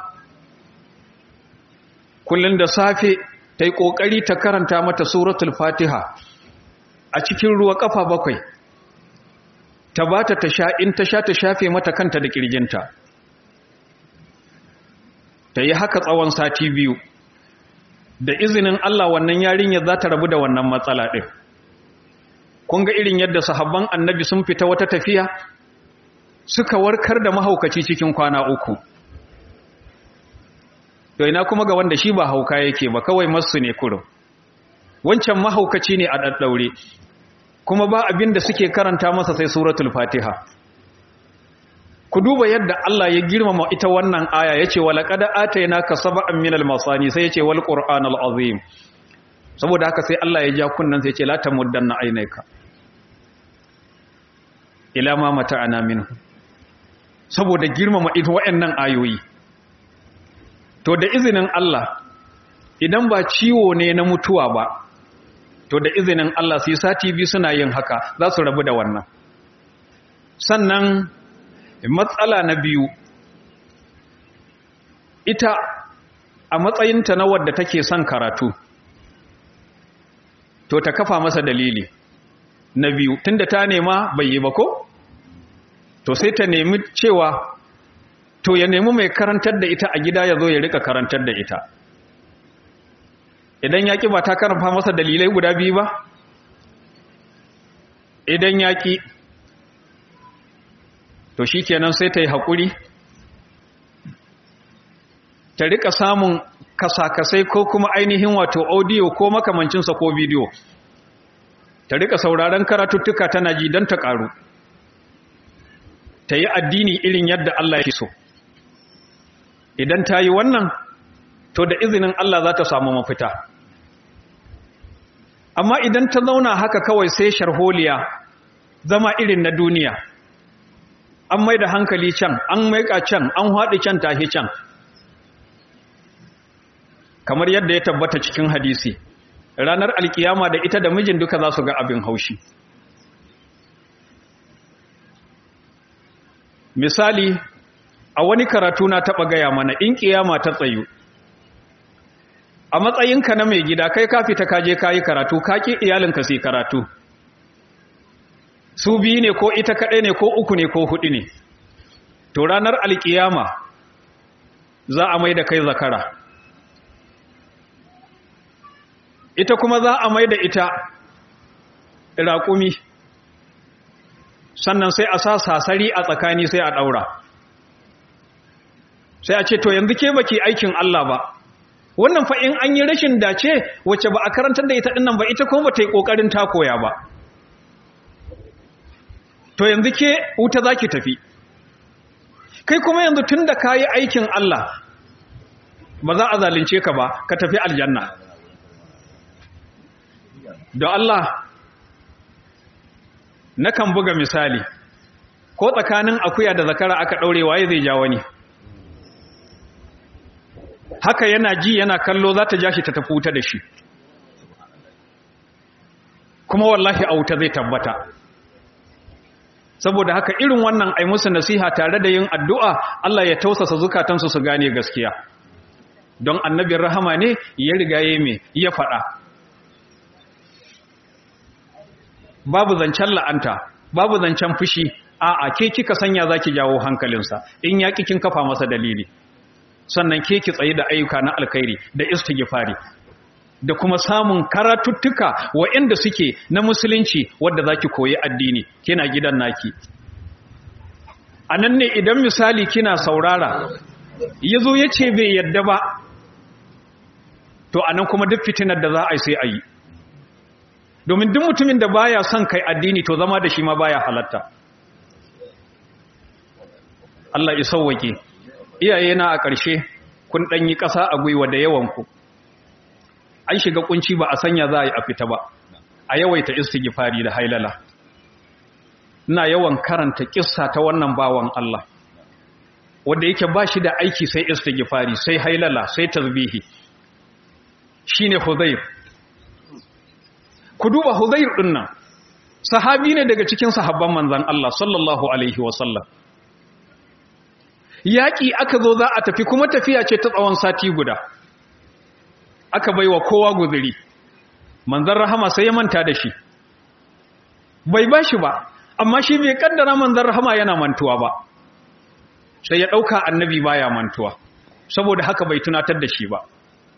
[SPEAKER 1] kullum da safe ta yi ƙoƙari ta karanta mata suratul fatiha a cikin ruwa ƙafa bakwai ta ba ta sha in ta sha ta shafe mata kanta da ƙirjinta ta yi haka tsawon sati biyu da izinin Allah wannan yarinya za ta rabu da wannan matsala ɗin kun ga irin yadda sahabban annabi sun fita wata tafiya suka warkar da mahaukaci cikin kwana uku to ina kuma ga wanda shi ba hauka yake ba kawai masu ne kurum wancan mahaukaci ne a ɗaɗɗaure kuma ba abin da suke karanta masa sai suratul fatiha ku duba yadda Allah ya girmama ita wannan aya yace walaqad atainaka sab'an minal masani sai yace wal qur'anal azim saboda haka sai Allah ya ja kunnan sai yace la tamuddanna aynaka ila ma mata'ana minhu saboda girmama ita waɗannan ayoyi to da izinin Allah idan ba ciwo ne na mutuwa ba to da izinin Allah sai sati biyu suna yin haka za su rabu da wannan sannan matsala na biyu ita a matsayinta na wadda take son karatu to ta kafa masa dalili na biyu tunda ta nema bai yi ba ko to sai ta nemi cewa to ya nemi mai karantar da ita a gida ya zo ya rika karantar da ita idan yaƙi ba ta karfa masa dalilai guda biyu ba idan yaƙi to shi kenan sai ta yi haƙuri ta rika samun kasakasai ko kuma ainihin wato audio ko makamancinsa ko bidiyo ta rika sauraron karatuttuka tana ji don ta ƙaru ta yi addini irin yadda Allah ya so idan ta yi wannan to da izinin Allah za ta samu mafita amma idan ta zauna haka kawai sai sharholiya zama irin na duniya an mai da hankali can an maika can an haɗi can tahi can kamar yadda ya tabbata cikin hadisi ranar alkiyama da ita da mijin duka za su ga abin haushi misali a wani karatu na taɓa gaya mana in ƙiyama ta tsayu a matsayinka na mai gida kai ka fita ka je ka yi karatu ka ƙi iyalinka su yi karatu su biyu ne ko ita kaɗai ne ko uku ne ko huɗu ne to ranar alƙiyama za a mai da kai zakara ita kuma za a mai da ita raƙumi sannan sai a sa sasari a tsakani sai a ɗaura sai a ce to yanzu ke baki aikin Allah ba wannan fa in an yi rashin dace wacce ba a karantar da ita dinnan ba ita kuma ta yi kokarin ta koya ba to yanzu ke wuta zaki tafi kai kuma yanzu tunda kayi aikin Allah ba za a zalunce ka ba ka tafi aljanna da Allah nakan buga misali ko tsakanin akuya da zakara aka daure waye zai ja wani haka yana ji yana kallo za ta ja shi ta tafi wuta da shi kuma wallahi a wuta zai tabbata saboda haka irin wannan ai musu nasiha tare da yin addu'a Allah ya tausasa zukatansu su gane gaskiya don annabin rahama ne ya riga ya me ya faɗa babu zancen la'anta babu zancen fushi a'a ke kika sanya zaki jawo hankalinsa in ya kin kafa masa dalili sannan ke ki tsaye da ayyuka na alkhairi da istighfari da kuma samun karatuttuka waɗanda suke na musulunci wadda zaki koyi addini kina gidan naki anan ne idan misali kina saurara yazo yace bai yadda ba to anan kuma duk fitinar da za a yi sai a yi domin duk mutumin da baya son kai addini to zama da shi ma baya halatta Allah ya sauwake iyaye na a ƙarshe kun ɗan yi ƙasa a gwiwa da yawanku an shiga kunci ba a sanya za a yi a fita ba a yawaita istighfari da hailala ina yawan karanta kissa ta wannan bawan Allah wanda yake ba shi da aiki sai istighfari sai hailala sai tasbihi shine Hudayr ku duba Hudayr din nan sahabi ne daga cikin sahabban manzon Allah sallallahu alaihi wasallam yaƙi aka zo za a tafi kuma tafiya ce ta tsawon sati guda aka baiwa kowa guzuri manzon rahama sai ya manta da shi bai ba shi ba amma shi bai kaddara manzon rahama yana mantuwa ba sai ya ɗauka annabi baya mantuwa saboda haka bai tunatar da shi ba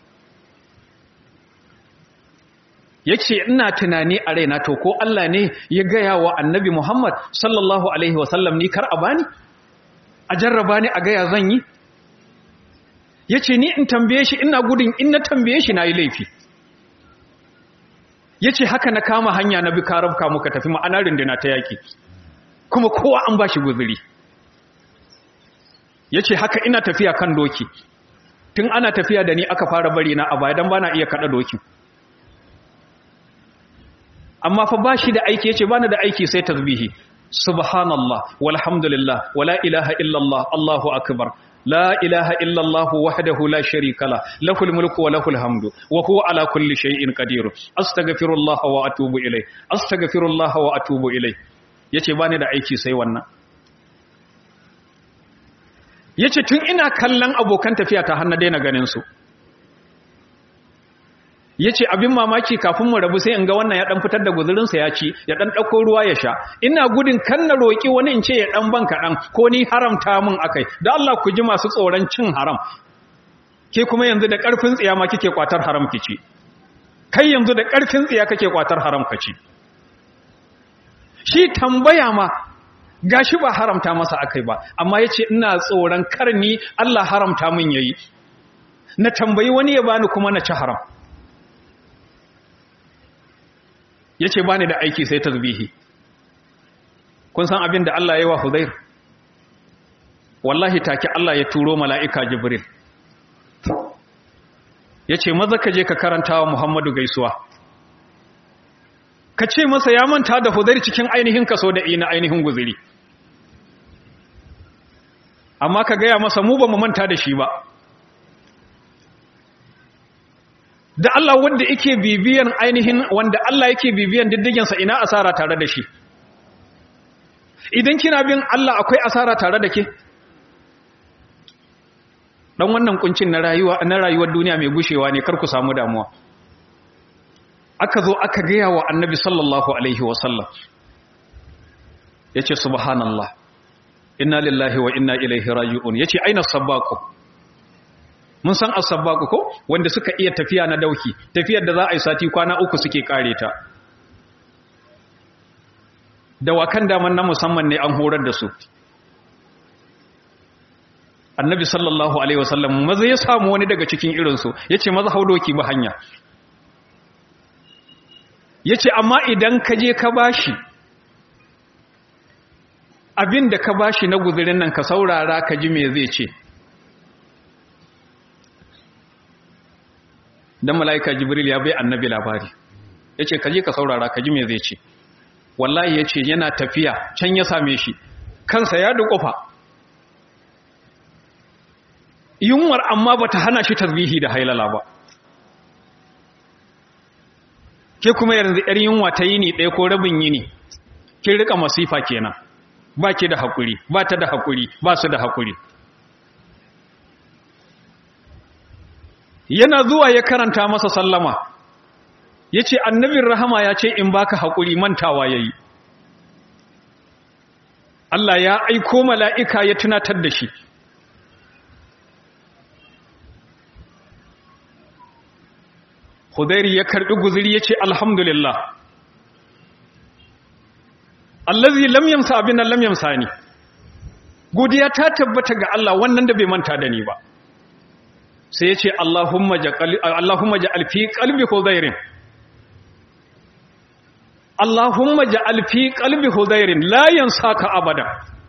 [SPEAKER 1] ya ce ina tunani a raina to ko Allah ne ya gaya wa annabi Muhammad sallallahu Alaihi wasallam ni kar a bani a jarraba ni a gaya zan yi ya ce ni in tambaye shi ina gudun in na tambaye shi na yi laifi ya ce haka na kama hanya na bi karabka muka tafi ma'ana rindina ta yaƙi kuma kowa an ba shi guzuri ya ce haka ina tafiya kan doki tun ana tafiya da ni aka fara bari na a baya don ba na iya kaɗa dokin amma fa ba shi da aiki ya ce ba da aiki sai tasbihi subhanallah walhamdulillah wala ilaha illallah allahu akbar la ilaha illallah wahdahu la sharika la lahul mulku wa lahul hamdu wa huwa ala kulli shay'in qadir astaghfirullah wa atubu ilay astaghfirullah wa atubu ilay yace bani da aiki sai wannan yace tun ina kallon abokan tafiya ta hannu daina ganin su ya ce abin mamaki kafin mu rabu sai in ga wannan ya dan fitar da guzurinsa ya ci ya dan ɗauko ruwa ya sha ina gudun kan na roƙi wani in ce ya dan ban kaɗan ko ni haramta min akai da Allah ku ji masu tsoron cin haram ke kuma yanzu da ƙarfin tsiya ma kike kwatar haram ki ci kai yanzu da ƙarfin tsiya kake kwatar haram ka ci shi tambaya ma gashi ba haramta masa akai ba amma yace ina tsoron karni Allah haramta min yayi na tambayi wani ya bani kuma na ci haram ya ce ba ni da aiki sai tasbihi kun san abin da Allah ya yi wa Huzair wallahi take Allah ya turo mala'ika Jibril ya ce maza ka je ka karanta wa Muhammadu gaisuwa ka ce masa ya manta da Huzair cikin ainihin kaso da ina ainihin guziri amma ka gaya masa mu ba mu manta da shi ba da Allah wanda yake bibiyan ainihin wanda Allah yake bibiyan diddiginsa ina asara tare da shi idan kina bin Allah akwai asara tare da ke dan wannan kuncin na rayuwa na rayuwar duniya mai gushewa ne kar ku samu damuwa aka zo aka gaya wa annabi sallallahu alaihi wasallam yace subhanallah inna lillahi wa inna ilaihi raji'un yace aina sabbaqu mun san as-sabbaqu ko wanda suka iya tafiya na dauki tafiyar da za a yi sati kwana uku suke kare ta dawakan daman na musamman ne an horar da su annabi sallallahu alaihi wasallam maza ya samu wani daga cikin irinsu ya ce maza hau doki ba hanya ya ce amma idan ka je ka bashi abin da ka bashi na guzurin nan ka saurara ka ji me zai ce dan mala'ika jibril ya bai annabi labari ya ce ka je ka saurara ka ji me zai ce wallahi ya ce yana tafiya can ya same shi kansa ya duƙufa yunwar amma ba ta hana shi tasbihi da hailala ba ke kuma yanzu ‘yar yunwa ta yini ɗaya ko rabin yini kin rika masifa kenan ba ki da haƙuri ba ta da haƙuri ba su da haƙuri yana zuwa ya karanta masa sallama ya ce annabin rahama ya ce in baka haƙuri mantawa ya yi Allah ya aiko mala'ika ya tunatar da shi Hudairi ya karɓi guziri ya ce alhamdulillah allazi lam yamsa abin nan lam yamsa ni godiya ta tabbata ga Allah wannan da bai manta da ni ba sai ya ce Allahumma ja'al fi qalbi hudairin Allahumma ja'al fi qalbi hudairin la yansaka abada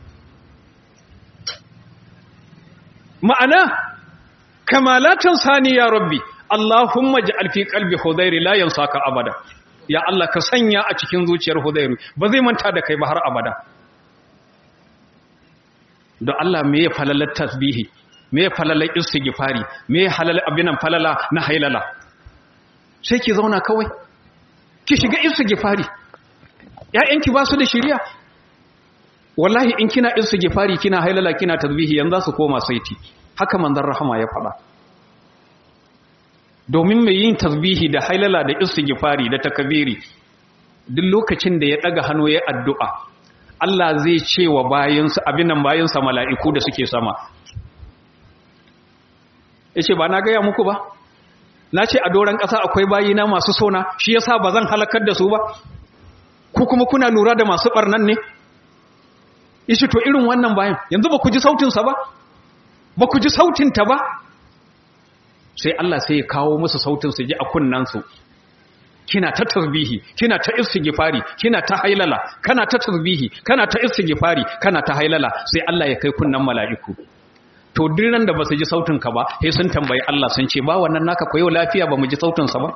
[SPEAKER 1] ma'ana kamalatan sani ya rabbi Allahumma ja'al fi qalbi hudairin la yansaka abada ya Allah ka sanya a cikin zuciyar hudairu ba zai manta da kai ba har abada don Allah me ya falalar tasbihi me ya falalar istighfari me ya halal abinan falala na hailala sai ki zauna kawai ki shiga istighfari ƴaƴanki ba su da shiriya wallahi in kina istighfari kina hailala kina tasbihi yanzu su koma saiti haka manzon rahama ya faɗa domin mai yin tasbihi da hailala da istighfari da takabiri duk lokacin da ya daga hannu ya addu'a Allah zai ce wa bayansa abinan bayansa mala'iku da suke sama yace ba na gaya muku ba na ce a doron ƙasa akwai bayina masu sona shi yasa ba zan halakar da su ba ku kuma kuna lura da masu ɓarnan ne yace to irin wannan bayan yanzu ba ku ji sautinsa ba ba ku ji sautinta ba sai Allah sai ya kawo musu sautin su ji a kunnansu kina ta tasbihi kina ta istighfari kina ta hailala kana ta tasbihi kana ta istighfari kana ta hailala sai Allah ya kai kunnan mala'iku to dinan da basu ji sautin ka ba sai sun tambayi Allah sun ce ba wannan naka koyo lafiya ba mu ji sautin sa ba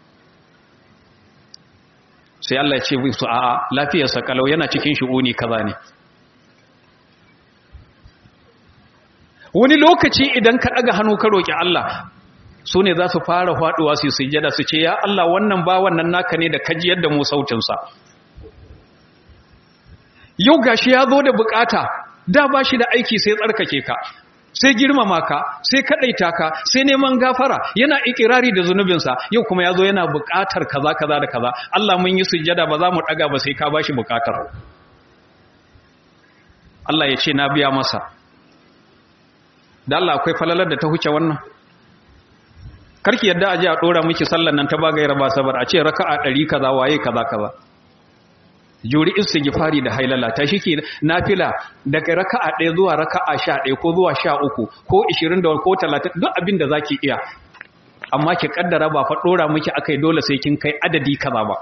[SPEAKER 1] sai Allah ya ce su a'a lafiyar sa kalau yana cikin shu'uni kaza ne wani lokaci idan ka daga hannu ka roki Allah su ne za su fara faduwa su sujjada su ce ya Allah wannan ba wannan naka ne da kaji yadda mu sautinsa yau gashi ya zo da bukata da ba shi da aiki sai tsarkake ka sai girmama ka sai kadaita ka sai neman gafara yana ikirari da zunubinsa yau kuma ya zo yana bukatar kaza kaza da kaza Allah mun yi sujjada ba za mu daga ba sai ka bashi bukatar Allah ya ce na biya masa da Allah akwai falalar da ta huce wannan karki yadda aje a dora miki sallan nan ta bagayar ba sabar a ce raka'a 100 kaza waye kaza kaza juri istighfari da hailala ta shike nafila daga raka'a 1 zuwa raka'a 11 ko zuwa 13 ko 20 da ko 30 duk abin da zaki iya amma ki kaddara ba fa dora miki akai dole sai kin kai adadi kaza ba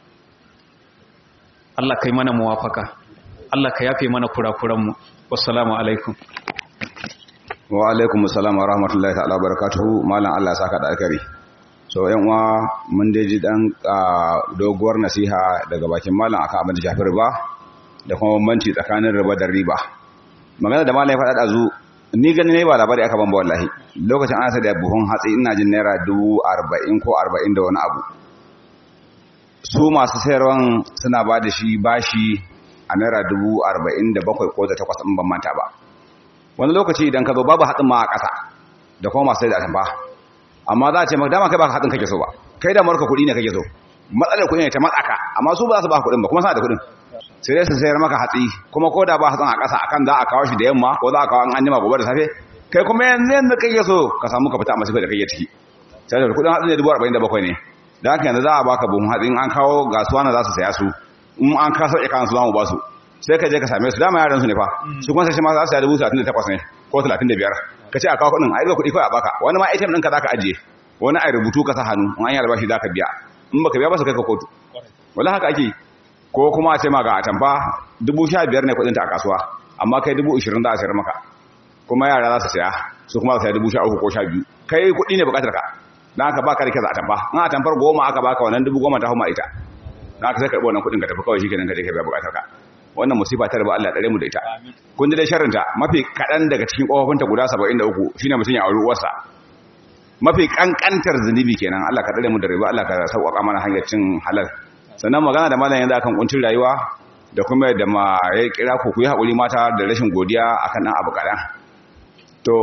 [SPEAKER 1] Allah kai mana muwafaka Allah ka yafe mana kurakuran mu wassalamu alaikum
[SPEAKER 2] wa alaikum assalam wa rahmatullahi ta'ala barakatuhu malam Allah saka da alkari so yan uwa mun dai ji dan doguwar nasiha daga bakin malam akan abin da shafi riba da kuma bambanci tsakanin riba da riba magana da malam ya faɗa dazu ni gani ne ba labari aka ban ba wallahi lokacin ana sai da buhun hatsi ina jin naira dubu arba'in ko arba'in da wani abu su masu sayarwan suna ba da shi bashi a naira dubu arba'in da bakwai ko da takwas in ban manta ba wani lokaci idan ka zo babu hatsin ma a ƙasa da kuma masu sai da atamfa amma za a ce maka dama kai ba hatsin kake so ba kai da marka kuɗi ne kake so matsalar kuɗi ne ta matsaka amma su ba za su ba kuɗin ba kuma suna da kuɗin sai dai su sayar maka hatsi kuma ko da ba hatsin a ƙasa akan za a kawo shi da yamma ko za a kawo an jima gobe da safe kai kuma yanzu yanzu kake so ka samu ka fita a masu da kake ciki sai da kuɗin hatsin ne dubu arba'in da bakwai ne da haka yanzu za a baka buhun hatsin an kawo gasuwa na za su saya su in an kasa sauƙi kansu za mu ba su sai ka je ka same su dama yaran su ne fa su kuma sai shi ma za su saya dubu talatin da takwas ne ko talatin da biyar ka ce a kawo kuɗin a yi kuɗi kawai a baka wani ma ATM ɗinka za ka ajiye wani a rubutu ka sa hannu in an yi albashi za ka biya in baka biya ba su kai ka kotu wala haka ake ko kuma a ce ma ga atamfa dubu sha biyar ne kuɗinta a kasuwa amma kai dubu ishirin za a sayar maka kuma yara za su saya su kuma za su saya dubu sha uku ko sha biyu kai kuɗi ne buƙatar ka dan haka baka da kyau atamfa in atamfar goma aka baka wannan dubu goma ta hau ma ita dan haka sai karɓi wannan kuɗin ka tafi kawai shikenan ka je ka biya buƙatar ka wannan musifa ta raba Allah tsare mu da ita kun ji dai sharrinta mafi kaɗan daga cikin ƙofofinta guda 73 shine mutum ya auri uwarsa mafi kankantar zunubi kenan Allah ka tsare mu da riba Allah ka sauƙaƙa mana hanyar cin halal sannan magana da malam yanzu akan kuncin rayuwa da kuma da ma ya kira ku ku yi haƙuri mata da rashin godiya akan dan abu kaɗan to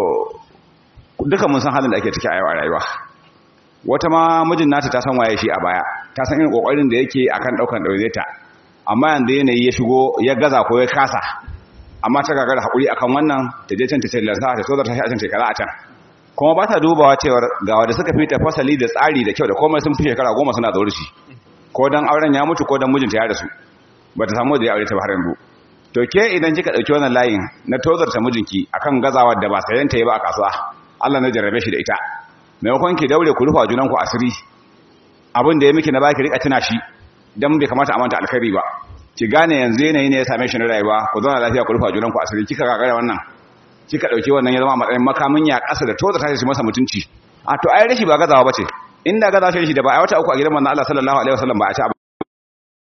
[SPEAKER 2] duka mun san halin da ake ciki a yau a rayuwa wata ma mijin nata ta san waye shi a baya ta san irin kokarin da yake akan daukan daure ta amma yanzu yanayi ya shigo ya gaza ko ya kasa amma ta gagara haƙuri akan wannan ta je can ta ce lansa ta so ta shi a can shekara a can kuma ba ta dubawa cewar ga wanda suka fita fasali da tsari da kyau da komai sun fi shekara goma suna zaure shi ko dan auren ya mutu ko dan mijinta ya rasu ba ta samu da ya aure ta ba har yanzu to ke idan kika dauki wannan layin na tozarta mijinki akan gazawa da ba sayan ta yi ba a kasuwa Allah na jarrabe shi da ita maimakon ki daure ku rufa junanku asiri abin da ya miki na baki rika tuna shi dan bai kamata a manta alkhairi ba ki gane yanzu yanayi ne ya same shi na rayuwa ku zauna lafiya ku rufa junanku asiri kika gagara wannan kika dauki wannan ya zama matsayin makamin ya kasa da toza tashi masa mutunci a to ai rashi ba gazawa bace inda gazawa shi da ba ai wata uku a gidan manzon Allah sallallahu alaihi wasallam ba a ci